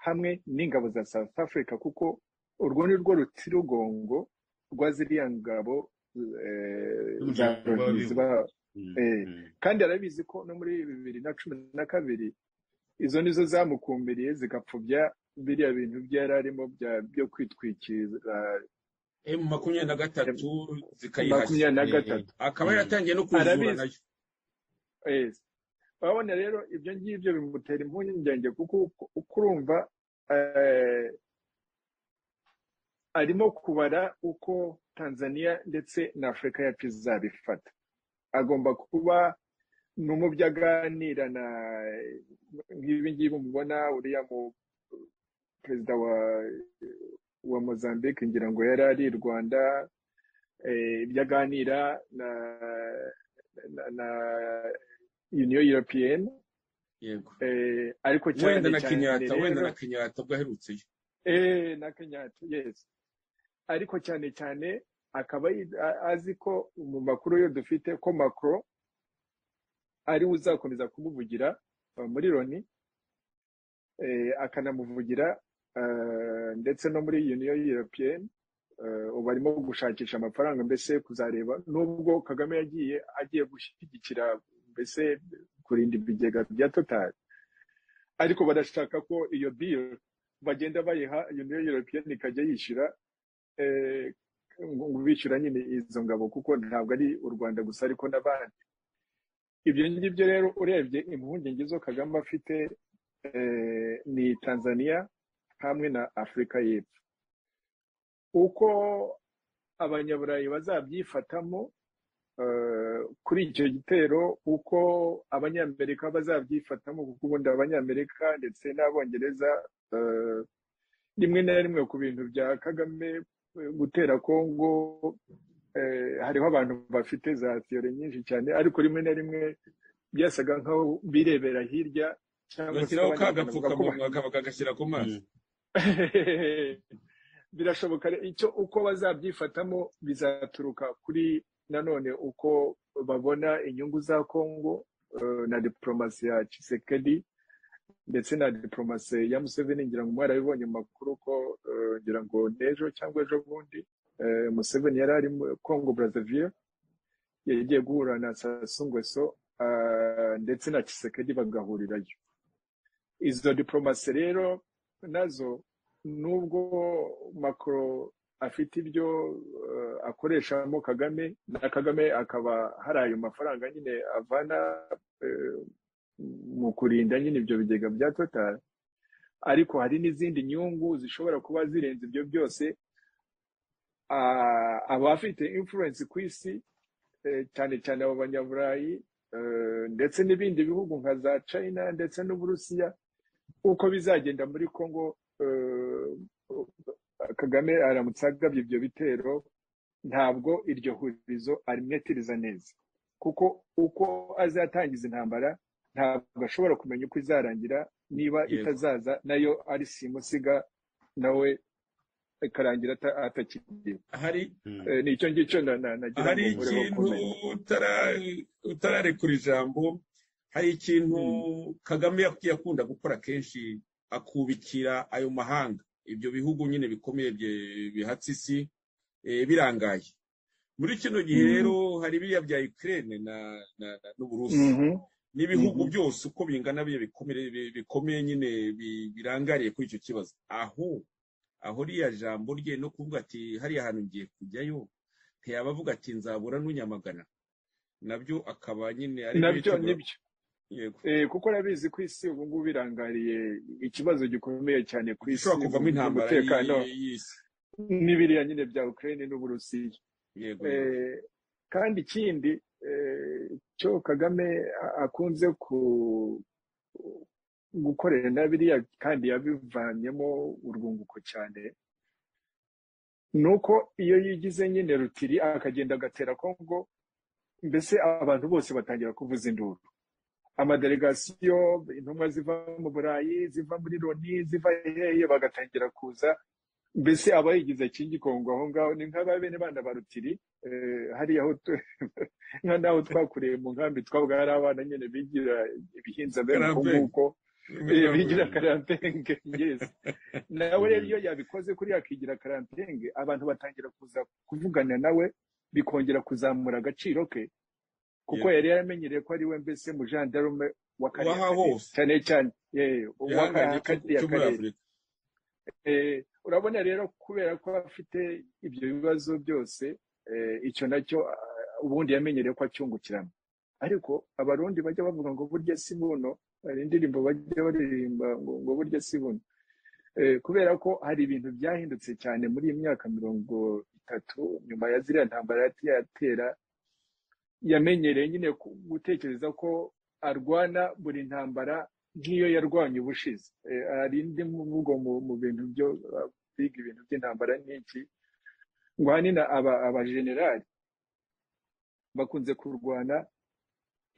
hamwe n'ingabo za south africa kuko urwo ni rwo rutirugongo rwa ziriya ngabo eh, za Z'umuryango Loni w'abibumbye. ziba Mm, eh, mm. kandi arabizi ko no muri bibiri na cumi na kabiri izo nizo zamukumbiriye zigapfubya biriya bintu byo yari arimo bya- byo kwitwikira M makumyabiri na gatatu zikayihashya makumyabiri na Eh, gatatu akaba Mm. yaratangiye no kuzura Arabizi. nayo Eh, urabona rero ibyo ngibyo bimutera impungenge kuko uko- uko urumva eh, arimo kubara uko tanzania ndetse na afurika yacu izabifata agomba kuba ni umubyo aganira na nk'ibi ngibi mubona uriya mu perezida wa wa Mozambique ngira ngo yari ari i Rwanda eh, ibyo aganira na na, na Union European yego eh, ariko cyane wenda na cyane kenyatta wenda rero na kenyatta bwo aherutseyo eh, na Kenyatta yes ariko cyane cyane akaba yi- a- azi ko mu makuru yo dufite ko Macron ari we uzakomeza kumuvugira eh, muri Loni eh, akanamuvugira eh, ndetse no muri Union European eh, ubu arimo gushakisha amafaranga mbese kuzareba nubwo Kagame yagiye agiye gushyigikira mbese kurinda ibigega bya Total ariko barashaka ko iyo bill bagenda bayiha Union European ikajya yishyura eh, ngo ngo bishyura nyine izo ngabo kuko ntabwo ari u Rwanda gusa ariko n'abandi ibyo ngibyo rero urebye impungenge zo Kagame afite eh, ni Tanzania hamwe na Afurika y'Epfo uko abanyaburayi bazabyifatamo eh, kuri icyo gitero uko abanyamerika bazabyifatamo kuko ubundi abanyamerika ndetse n'abongereza eh, rimwe na rimwe ku bintu bya Kagame eh, gutera Kongo eh, hariho abantu bafite za theory nyinshi cyane ariko rimwe na rimwe byasaga nk'aho birebera hirya cyangwa se bashyiraho ka abanyarwanda bavuga ko gapfukamunwa ba- kaba kagashyira ku maso Mm. birashoboka rero icyo uko bazabyifatamo bizaturuka kuri nanone uko babona inyungu za Kongo eh, na diplomasi ya Tshisekedi ndetse na diplomasi ya Museveni ngira ngo mwarabibonye mu makuru ko eh, ngira ngo n'ejo cyangwa ejo bundi eh, Museveni yari ari muri Kongo Brazzaville yagiye guhura na Sassou Nguesso ah, ndetse na Tshisekedi bagahurirayo izo diplomasi rero nazo nubwo macro afite ibyo eh, akoreshamo kagame na kagame akaba hari ayo mafaranga nyine avana eh, mu kurinda nyine ibyo bigega bya total ariko hari n'izindi nyungu zishobora kuba zirenze ibyo byose Ah, abafite influence ku isi eh, cyane cyane abo banyaburayi eh, ndetse n'ibindi bihugu nka za china ndetse n'uburusiya uko bizagenda muri Congo eh, Kagame aramutse agabye ibyo bitero ntabwo iryo hurizo arimwetiriza neza kuko uko azatangiza intambara ntabwo ashobora kumenya uko izarangira niba Yego. itazaza nayo ari simusiga nawe ikarangira ata- atakiriho hari Mm. Eh, ni icyo ngicyo na- na- nagira hari ngo nkore ikintu bakomeye utara- utararekura ijambo hari ikintu kagame yak- yakunda gukora kenshi akubikira ayo mahanga ibyo bihugu nyine bikomeye bye- bihatse isi eh, birangaye muri kino gihe Mhm. rero hari biriya bya ukraine na, na, na n'uburusi Mhm. n'ibihugu Mhm. byose uko bingana biriya bikomere bi- bikomeye nyine bi- birangariye kuri icyo kibazo aho aho riya jambo rye no kuvuga ati hariya hantu ngiye kujyayo ntiyaba avuga ati nzabura n'unyamagana nabyo akaba nyine aribyo nabyo yitegura nibyo yego kuko urabizi ku isi ubu ngubu birangariye ikibazo gikomeye cyane ku isi ishobora kuvamo intambara umutekano y'i- y'isi n'ibiriya nyine bya ukraine n'uburusiya yego Eh, kandi ikindi eh, cyo kagame a- akunze ku gukorera na biriya kandi yabivanyemo urwunguko cyane ni uko iyo yigize nyine rutiri akagenda agatera kongo mbese abantu bose batangira kuvuza induru amadelegasiyo intumwa ziva mu burayi ziva muri loni ziva hehe bagatangira kuza mbese aba yigize kingikongo aho ngaho ni nk'aba bene bana ba rutiri eh, hariya aho tu- nka naho twakuriye mu nkambi twabaga hari abana nyine bigira ibihinza bene uko Karambenge. nguko Eh, bigira karantenge yesi nawe rero iyo yabikoze kuri akigira karantenge abantu batangira kuza kuvugana nawe bikongera kuzamura agaciro ke kuko Yego. yari yaramenyereye ko ari we mbese mujandarume w'akariya Uwaha karere hose. cyane cyane eh, igihangange uw'aka cyo kariya cyo muri karere afurika Eh, urabona rero kubera ko afite ibyo bibazo byose eh, icyo nacyo ah, ubundi yamenyereye ko acyungukirana ariko abarundi bajya bavuga ngo burya si buno hari indirimbo bajya baririmba ngo ngo burya si buno Eh, kubera ko hari ibintu byahindutse cyane muri iyi myaka mirongo itatu nyuma ya ziriya ntambara yati- yatera yamenyereye nyine ku- gutekereza ko arwana buri ntambara nk'iyo yarwanye ubushize Eh, hari indi mvugo mu mu bintu byo ah, biga ibintu by'intambara n'iki ngo ahanini aba abajenerali bakunze kurwana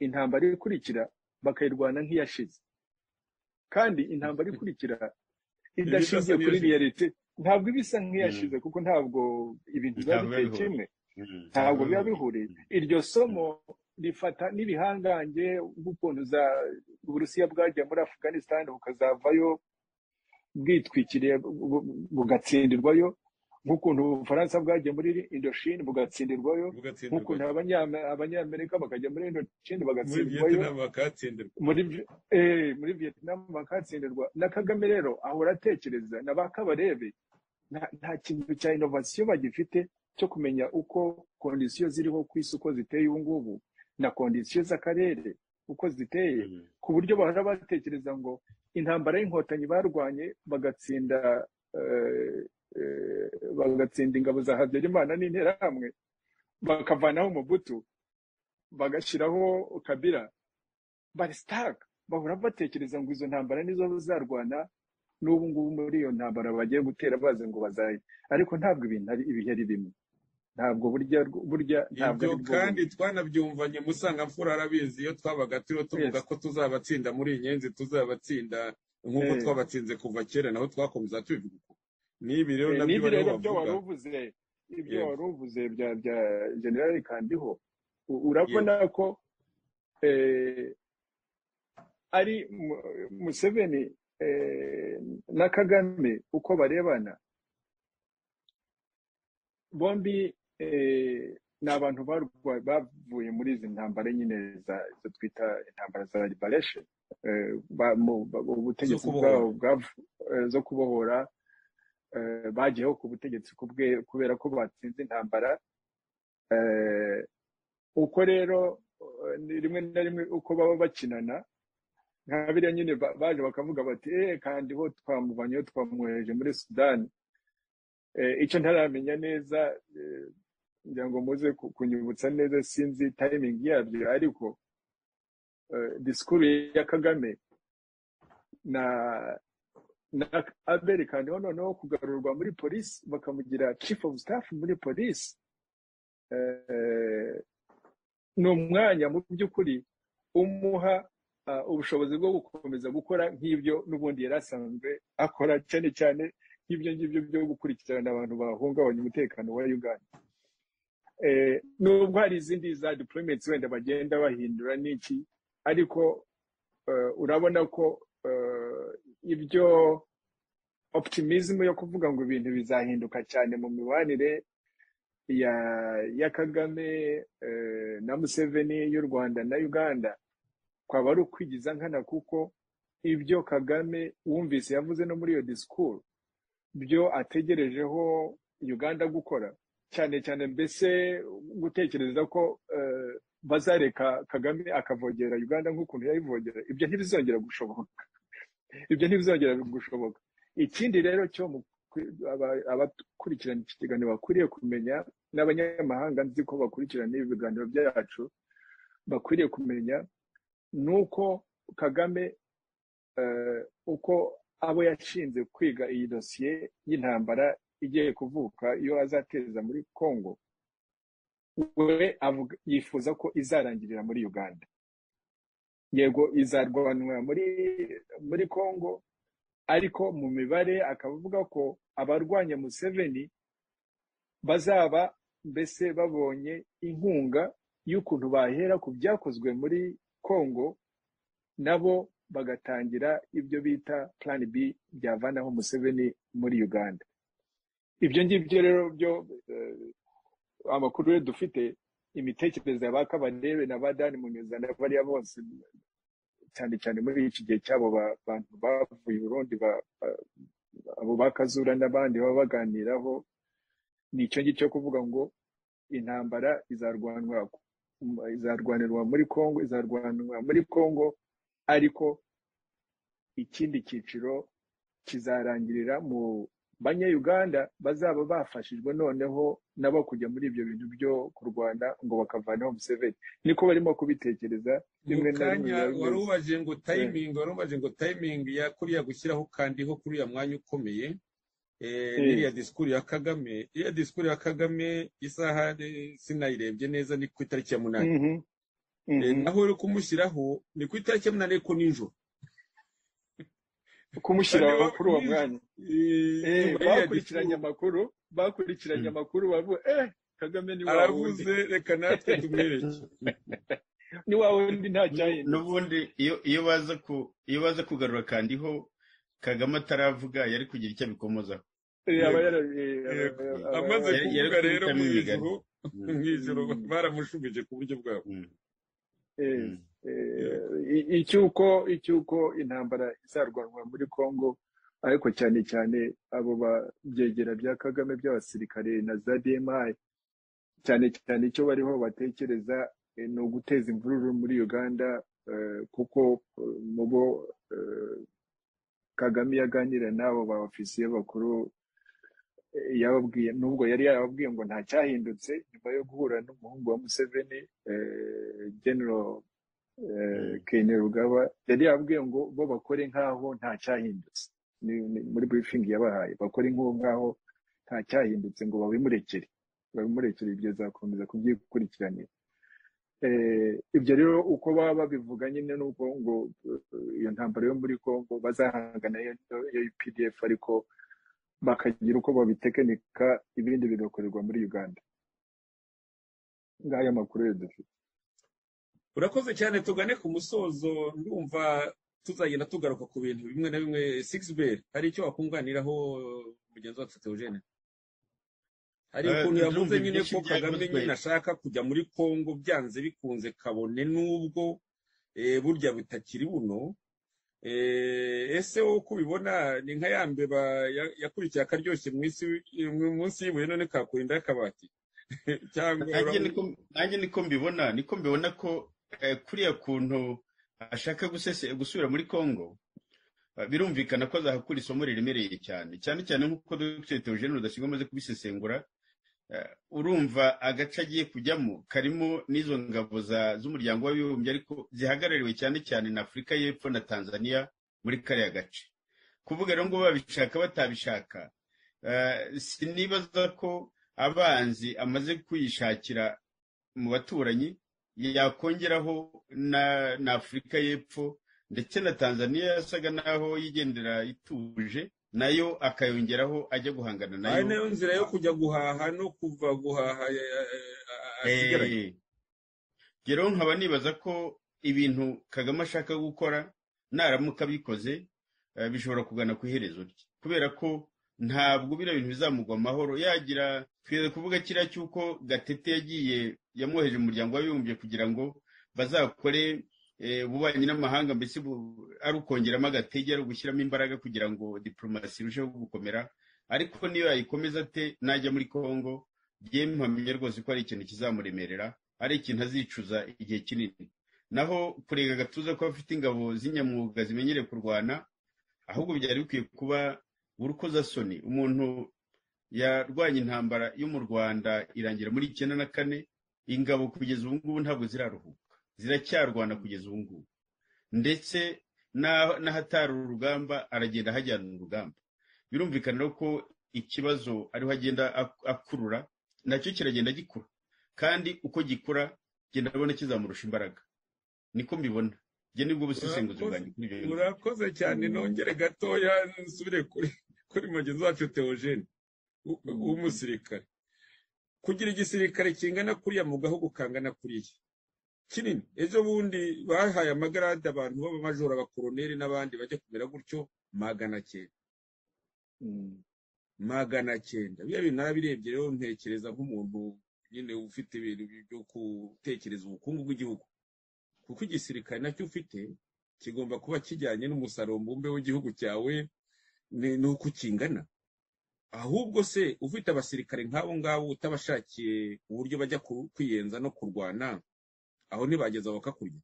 intambara ikurikira bakayirwana nk'iyashize kandi intambara ikurikira idashingiye n'iyo kuri shize. realite ntabwo iba isa nk'iyashize kuko ntabwo ibintu biba Ntabwo biba biteye bihura. kimwe Mm, ntabwo biba ntabwo- bihuriye iryo somo rifata n'ibihangange nk'ukuntu za uburusiya bwagiye muri afghanistan bukazavayo bwitwikiriye bu- bu- bugatsindirwayo nk'ukuntu ubufaransa bwagiye muri indochine bugatsindirwayo bugatsindirwa nk'ukuntu abanya- abanyamerika bakajya muri indochine muri bagatsindirwayo viyetinama bakatsindirwa muri Vi- eh, muri vietnam bakatsindirwa na kagame rero ahora atekereza na ba kabarebe nta- nta kintu cya inovasiyo bagifite cyo kumenya uko kondisiyo ziriho ku isi uko ziteye ubu ngubu na kondisiyo z'akarere uko ziteye Mm. ku buryo bahora batekereza ngo intambara y'inkotanyi barwanye bagatsinda eh, eh, bagatsinda ingabo za habyarimana n'interahamwe bakavanaho umubutu bagashyiraho kabira bari sitaka bahora batekereza ngo izo ntambara nizo bazarwana n'ubu ngubu muri iyo ntambara bagiye gutera bazi ngo bazaye ariko ntabwo ibintu ari ibihe ari bimwe ntabwo burya burya ntabwo ibyo ari bwo kandi bumwe twanabyumvanye musangamfura arabizi iyo twabaga turiho tuvuga Yes. ko tuzabatsinda muri iyi nyenzi tuzabatsinda nk'uko Eh. twabatsinze kuva kera naho twakomeza tubivuga uko n'ibi rero Eh, nabyo n'ibi bariho rero byo bavuga wari uvuze ibyo Yego. wari uvuze bya bya generali kandiho u- urabona ko eh, ari Mu- museveni eh, na kagame uko barebana bombi eh, ni abantu barwa- bavuye muri izi ntambara nyine za- izo twita intambara za liberation Eh, ba- mu- ba- ubutegetsi Zo kubohora. bwabo bwav- eh, zo kubohora eh, bagiyeho ku butegetsi ku bwe- kubera ko batsinze intambara Eh, uko rero eh, ni rimwe na rimwe uko baba bakinana nka biriya nyine ba- baje bakavuga bati eh kandi ho twamuvanyeho twamwohereje muri sudani Eh, icyo ntaramenya neza eh, ngira ngo muze ku- kunyibutsa neza sinzi tayimingi yabyo ariko eh, disikuru ya kagame na na abeli kandiho noneho kugarurwa muri polisi bakamugira chief of staff muri polisi eh, ni umwanya mu by'ukuri umuha ah, ubushobozi bwo gukomeza gukora nk'ibyo n'ubundi yari asanzwe akora cyane cyane nk'ibyo ngibyo byo gukurikirana abantu bahungabanya umutekano wa uganda Eh, nubwo hari izindi za diplomates wenda bagenda bahindura n'iki ariko eh, urabona ko eh, ibyo optimism yo kuvuga ngo ibintu bizahinduka cyane mu mibanire ya ya kagame eh, na museveni y'u rwanda na uganda kwaba ari ukwigiza nkana kuko ibyo kagame wumvise yavuze no muri iyo disikuru byo ategerejeho uganda gukora cyane cyane mbese gutekereza ko eh, bazareka kagame akavogera uganda nk'ukuntu yayivogera ibyo ntibizongera gushoboka ibyo ntibizongera gushoboka ikindi rero cyo abakurikirana iki kiganiro bakwiriye kumenya n'abanyamahanga nzi ko bakurikirana ibi biganiro byacu bakwiriye kumenya ni uko kagame uko abo yashinze kwiga iyi dosiye y'intambara igiye kuvuka iyo azateza muri congo we yifuza ko izarangirira muri uganda yego izarwanwa muri muri congo ariko mu mibare akaba avuga ko abarwanya museveni bazaba mbese babonye inkunga y'ukuntu bahera ku byakozwe muri congo nabo bagatangira ibyo bita plan b byavanaho museveni muri uganda ibyo ngibyo rero byo amakuru yo dufite imitekerereze ya ba kabarebe na ba dani munyuza na bariya bose cyane cyane muri iki gihe cy'abo bantu bavuye urundi abo ba kazura n'abandi baba baganiraho ni icyo ngicyo kuvuga ngo intambara izarwanwa izarwanirwa muri congo izarwanirwa muri congo ariko ikindi cyiciro kizarangirira mu banyayuganda bazaba bafashijwe noneho nabo kujya muri ibyo bintu byo kurwana ngo bakavanaho museveni niko barimo kubitekereza rimwe na rimwe wari ubaje ngo tayimingi wari ubaje ngo tayimingi ya kuriya gushyiraho kandi ho kuriya mwanya ukomeye n'iriya disikuru ya kagame iriya disikuru ya kagame isaha sinayirebye neza ni ku itariki ya munani naho uri kumushyiraho ni ku itariki ya munani ariko nijoro kumushyira kuri uwo mwanya bakurikiranye amakuru bakurikiranye amakuru bavuga eh kagame ni wawe aravuze reka natwe tumwereke ni wawe undi nta cyahindutse n'ubundi iyo baza ku iyo baza kugarura kandi ho kagame ataravuga yari kugira icyo abikomozaho amaze kuvuga rero mu ijoro mu ijoro baramushubije ku buryo bwabo icyuko icyuko intambara izarwanwa muri congo ariko cyane cyane abo byegera bya kagame by'abasirikare na za dmi cyane cyane icyo bariho batekereza ni uguteza imvururu muri uganda kuko mu bo kagame yaganira n'abo ba ofisiye bakuru yababwiye nubwo yari yarababwiye ngo nta cyahindutse nyuma yo guhura n'umuhungu wa museveni genero kene rugaba yari yababwiye ngo bo bakore nk'aho nta cyahindutse muri burifingi yabahaye bakore nk'aho nta cyahindutse ngo babimurekere babimurekere ibyo zakomeza kubyikurikiranira ibyo rero uko baba babivuga nyine nuko ngo iyo ntambaro yo muri congo bazahangana yo pdf ariko bakagira uko babitekinika ibindi bigakorerwa muri uganda ngaya makuru yo dufite urakoze cyane tugane ku musozo ndumva tuzagenda tugaruka ku bintu bimwe na bimwe sigisi hari icyo wakunganiraho mugenzi wacu teogene hari ukuntu yavuze nyine ko kagame nyine ashaka kujya muri congo byanze bikunze kabone n'ubwo burya butakiri buno ese uko ubibona ni nka ya mbeba yakurikiye akaryoshye munsi y'ibuye none kakurinda y'akabati nanjye niko mbibona niko mbibona ko kuriya kuntu ashaka gusubira muri congo birumvikana ko azahakura isomo riremereye cyane cyane cyane nk'uko dogiteri teogene rudasingwa amaze kubisesengura urumva agace agiye kujyamo karimo n'izo ngabo z'umuryango w'abibumbye ariko zihagarariwe cyane cyane na afurika y'epfo na tanzania muri kariya gace kuvuga rero ngo babishaka batabishaka sinibaza ko abanzi amaze kuyishakira mu baturanyi yakongeraho na afurika y'epfo ndetse na tanzania yasaga naho yigendera ituje nayo akayongeraho ajya guhangana nayo nayo nzira yo kujya guhaha no kuva guhaha rero nkaba nibaza ko ibintu kagame ashaka gukora naramuka abikoze bishobora kugana ku iherezo rye kubera ko ntabwo biriya bintu bizamugwa amahoro yagira twizere kuvuga kiriya cy'uko gatete yagiye yamwoheje umuryango w'abibumbye kugira ngo bazakore ububanyi n'amahanga mbese ari ukongeramo agatege ari ugushyiramo imbaraga kugira ngo diporomasi irusheho gukomera ariko niyo yayikomeza ate najya muri congo byemwe mpamya rwose ko hari ikintu kizamuremerera ari ikintu azicuza igihe kinini naho kurega agatuza ko afite ingabo z'inyamwuga zimenyereye kurwana ahubwo byari bikwiye kuba urukozasoni umuntu yarwanya intambara yo mu rwanda irangira muri icyenda na kane ingabo kugeza ubu ngubu ntabwo ziraruhuka ziracyarwana kugeza ubu ngubu ndetse n'ahatari urugamba aragenda ahajyana urugamba birumvikana ko ikibazo ariho agenda akurura nacyo kiragenda gikura kandi uko gikura genda abona kizamurusha imbaraga niko mbibona ibyo nibwo busesenguzi bwanjye kuri ibyo murakoze cyane nongere gatoya nsubire kuri mugenzi wacu teogene w'umusirikare kugira igisirikare kingana kuriya mu gahugu kangana kuriya kinini ejo bundi bahaye amagarade abantu b'abamajoro abakoroneri n'abandi bajya kumera gutyo magana cyenda magana cyenda biriya bintu narabirebye rero ntekereza nk'umuntu nyine ufite ibintu byo gutekereza ubukungu bw'igihugu kuko igisirikare nacyo ufite kigomba kuba kijyanye n'umusaruro mbumbe w'igihugu cyawe n'uko ukingana ahubwo se ufite abasirikare nk'abo ngabo utabashakiye uburyo bajya kwiyenza no kurwana aho ntibageza bakakurya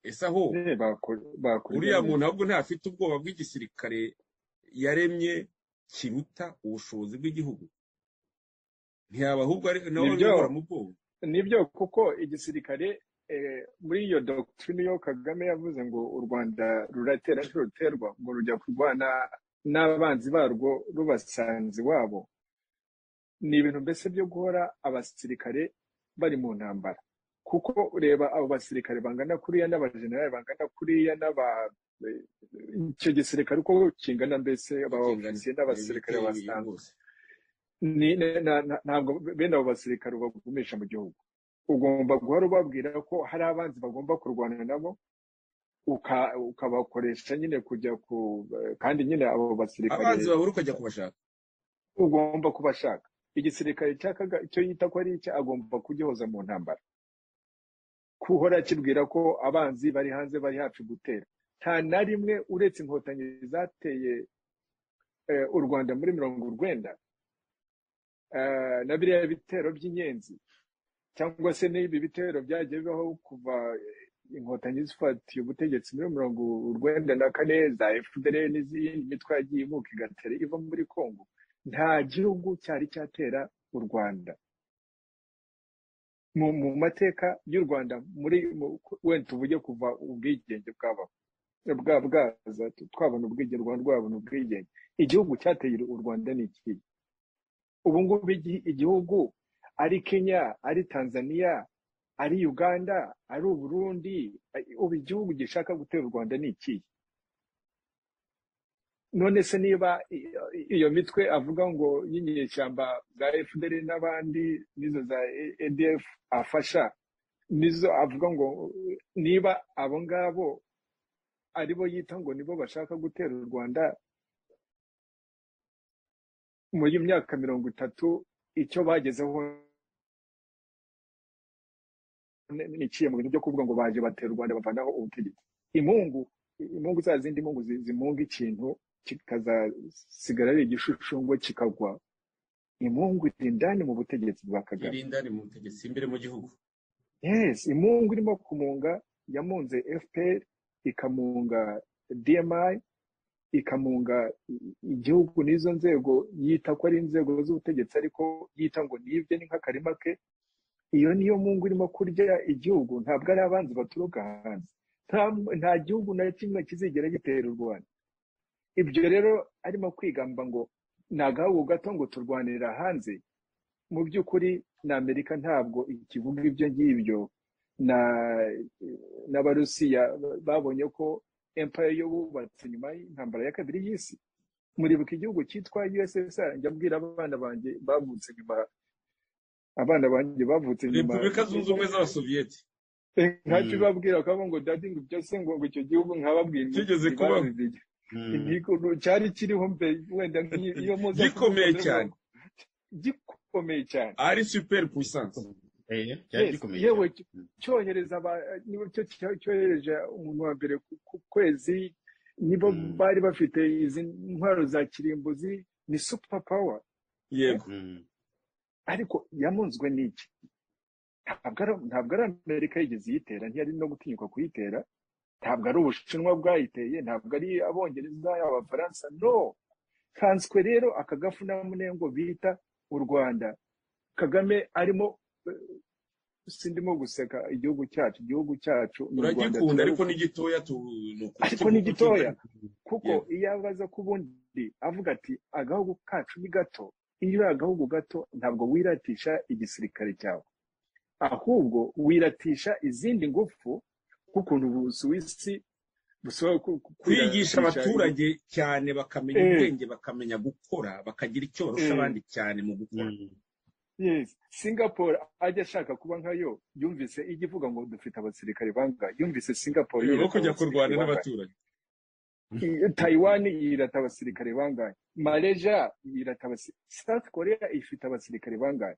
ese aho uriya muntu ahubwo ntafite ubwoba bw'igisirikare yaremye kiruta ubushobozi bw'igihugu ntiyaba ahubwo ari nawe uyobora mu bwoba nibyo kuko igisirikare muri iyo dogitirine yo kagame yavuze ngo u rwanda ruratera ruterwa ngo rujya kurwana n'abanzi barwo rubasanze iwabo ni ibintu mbese byo guhora abasirikare bari mu ntambara kuko ureba abo basirikare bangana kuriya n'abajenerali bangana kuriya n'aba icyo gisirikare uko kingana mbese abaofisiye n'abasirikare basanzwe ntabwo bene abo basirikare ubagumisha mu gihugu ugomba guhora ubabwira ko hari abanzi bagomba kurwana nabo ukabakoresha nyine kujya ku kandi nyine abo basirikare abanzi babura ukajya kubashaka ugomba kubashaka igisirikare icyo yita ko ari icyo agomba kugihoza mu ntambara kuhora akibwira ko abanzi bari hanze bari hafi gutera nta na rimwe uretse inkotanyi zateye u rwanda muri mirongo urwenda na biriya bitero by'inyenzi cyangwa se n'ibi bitero byagiye bibaho kuva inkotanyi zifatiye ubutegetsi muri mirongo urwenda na kane za fpr n'izindi mitwe yagiye imuka igatera iva muri congo nta gihugu cyari cyatera u rwanda mu mateka y'u rwanda muri wenda tuvuge kuva ubwigenge bwabaho bwaza twabona ubwigenge u rwanda rwabona ubwigenge igihugu cyateye u rwanda ni iki ubu ngubu igihugu ari kenya ari tanzania ari uganda ari uburundi ubu igihugu gishaka gutera u rwanda ni ikihe none se niba iyo mitwe avuga ngo y'inyeshyamba za fpr n'abandi nizo za edf afasha nizo avuga ngo niba abo ngabo aribo yita ngo nibo bashaka gutera u rwanda muri iyi myaka mirongo itatu icyo bagezeho niciye mu bintu byo kuvuga ngo baje batera u Rwanda bavanaho ubutegetsi imungu imungu za zindi mungu zimunga ikintu kikazasigara ari igishushanyo kikagwa imungu iri indani mu butegetsi bwa kagame iri indani mu butegetsi imbere mu gihugu yes imungu irimo kumunga yamunze fpr ikamunga dmi ikamunga igihugu n'izo nzego yita ko ari inzego z'ubutegetsi ariko yita ngo nibye ni nk'akarima ke iyo niyo mungu irimo kurya igihugu ntabwo ari abanzi baturuka hanze nta gihugu na kimwe kizigera gitera u rwanda ibyo rero arimo kwigamba ngo ni agahugu gato ngo turwanira hanze mu by'ukuri na amerika ntabwo ikivuga ibyo ngibyo n'abarusiya babonye ko empire yo bubatse nyuma y'intambara ya kabiri y'isi muribuka igihugu cyitwa USSR njya mbwira abana banjye bavutse nyuma abana banjye bavutse nyuma Repubulika zunze ubumwe z'abasoviyeti ntacyo babwira ko ngo dadi ngo ibyo se ngo icyo gihugu nkababwira kigeze kubaho cyari kiriho mbere wenda nk'iyo muza gikomeye cyane gikomeye cyane ari super puissance yewe cyohereza niba cyohereje umuntu wa mbere ku kwezi nibo bari bafite izi ntwaro za kirimbuzi ni super power yego ariko yamunzwe n'iki ntabwo ari amerika yigeze iyitera ntiyari no gutinyuka kuyitera ntabwo ari ubushinwa bwayiteye ntabwo ari abongereza abafaransa no kanswe rero aka gafunyamunengo bita u rwanda kagame arimo sindimo guseka igihugu cyacu igihugu cyacu ni u rwanda ariko ni gitoya ariko ni gitoya kuko iyo abaza ku bundi avuga ati agahugu kacu ni gato iyo uri agahugu gato ntabwo wiratisha igisirikare cyawe ahubwo wiratisha izindi ngufu nk'ukuntu ubusuwisi kwigisha abaturage cyane bakamenya ubwenge bakamenya gukora bakagira icyo barusha abandi cyane mu gukora yes singapore ajya ashaka kuba nkayo yumvise ijya ivuga ngo dufite abasirikare bangahe yumvise singapore yo kujya kurwana n'abaturage Taiwan yirata abasirikare bangahe mareja yirata abasirikare south korea ifite abasirikare bangahe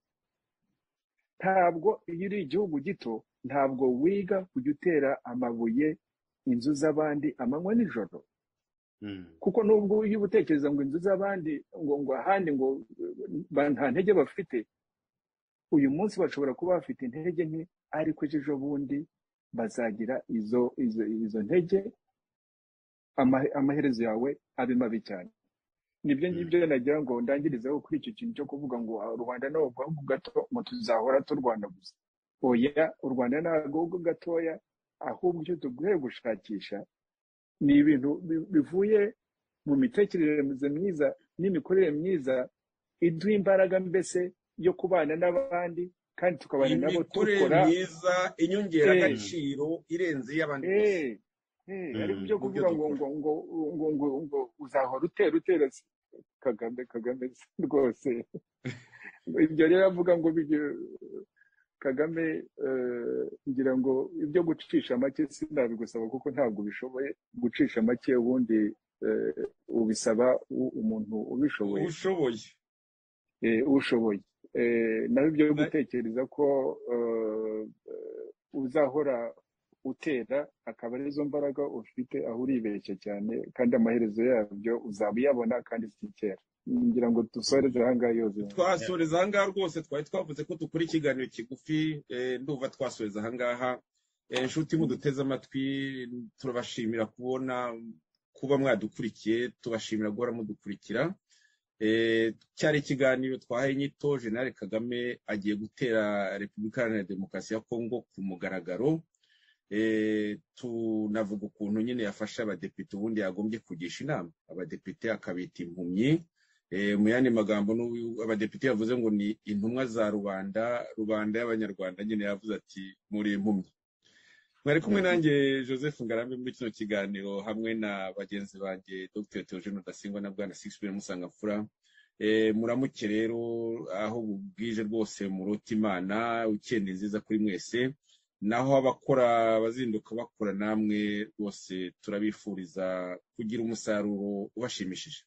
ntabwo iyo uri igihugu gito ntabwo wiga kujya utera amabuye inzu z'abandi amanywa nijoro kuko nubwo iyo utekereza ngo inzu z'abandi ngo ngo ahandi ngo nta ntege bafite uyu munsi bashobora kuba bafite intege nke ariko ejo bundi bazagira izo izo izo ntege amaherezo yawe abe mabi cyane nibyo ngibyo nagira ngo ndangirizeho kuri icyo kintu cyo kuvuga ngo rubanda ni agahugu gato ngo tuzahora turwana gusa oya u rwanda ni agahugu gatoya ahubwo icyo tuguye gushakisha ni ibintu bivuye mu mitekerereze myiza n'imikorere myiza iduha imbaraga mbese yo kubana n'abandi kandi tukabana nabo dukora myiza inyongeragaciro irenze iy'abandi ariko byo kuvuga ngo ngo ngo ngo ngo ngo uzahora utera utera kagame kagame rwose ibyo rero avuga ngo kagame ngira ngo ibyo gucisha make sinabigusaba kuko ntabwo ubishoboye gucisha make ubundi ubisaba umuntu ubishoboye ubishoboye ushoboye nawe ibyo gutekereza ko uzahora utera akaba arizo mbaraga ufite aho uribeshya cyane kandi amaherezo yabyo uzaba uyabona kandi si kera ngira ngo dusoreze ahangaha yose twasoreza ahangaha rwose twari twavuze ko dukora ikiganiro kigufi ndumva twasoreza ahangaha inshuti muduteze amatwi turabashimira kubona kuba mwadukurikiye tubashimira guhora mudukurikira cyari ikiganiro twahaye inyito jenali kagame agiye gutera repubulika iharanira demokarasi ya kongo ku mugaragaro tunavuga ukuntu nyine yafasha abadepite ubundi yagombye kugisha inama abadepite akabita impumyi mu yandi magambo abadepite yavuze ngo ni intumwa za rubanda rubanda y'abanyarwanda nyine yavuze ati muri impumyi mwari kumwe nanjye joseph ngarambe muri kino kiganiro hamwe na bagenzi banjye dr teogene rudasingwa na bwana sixpire musangamfura muramuke rero aho bubwije rwose murota imana ukenda nziza kuri mwese naho abakora abazinduka bakora namwe rwose turabifuriza kugira umusaruro ubashimishije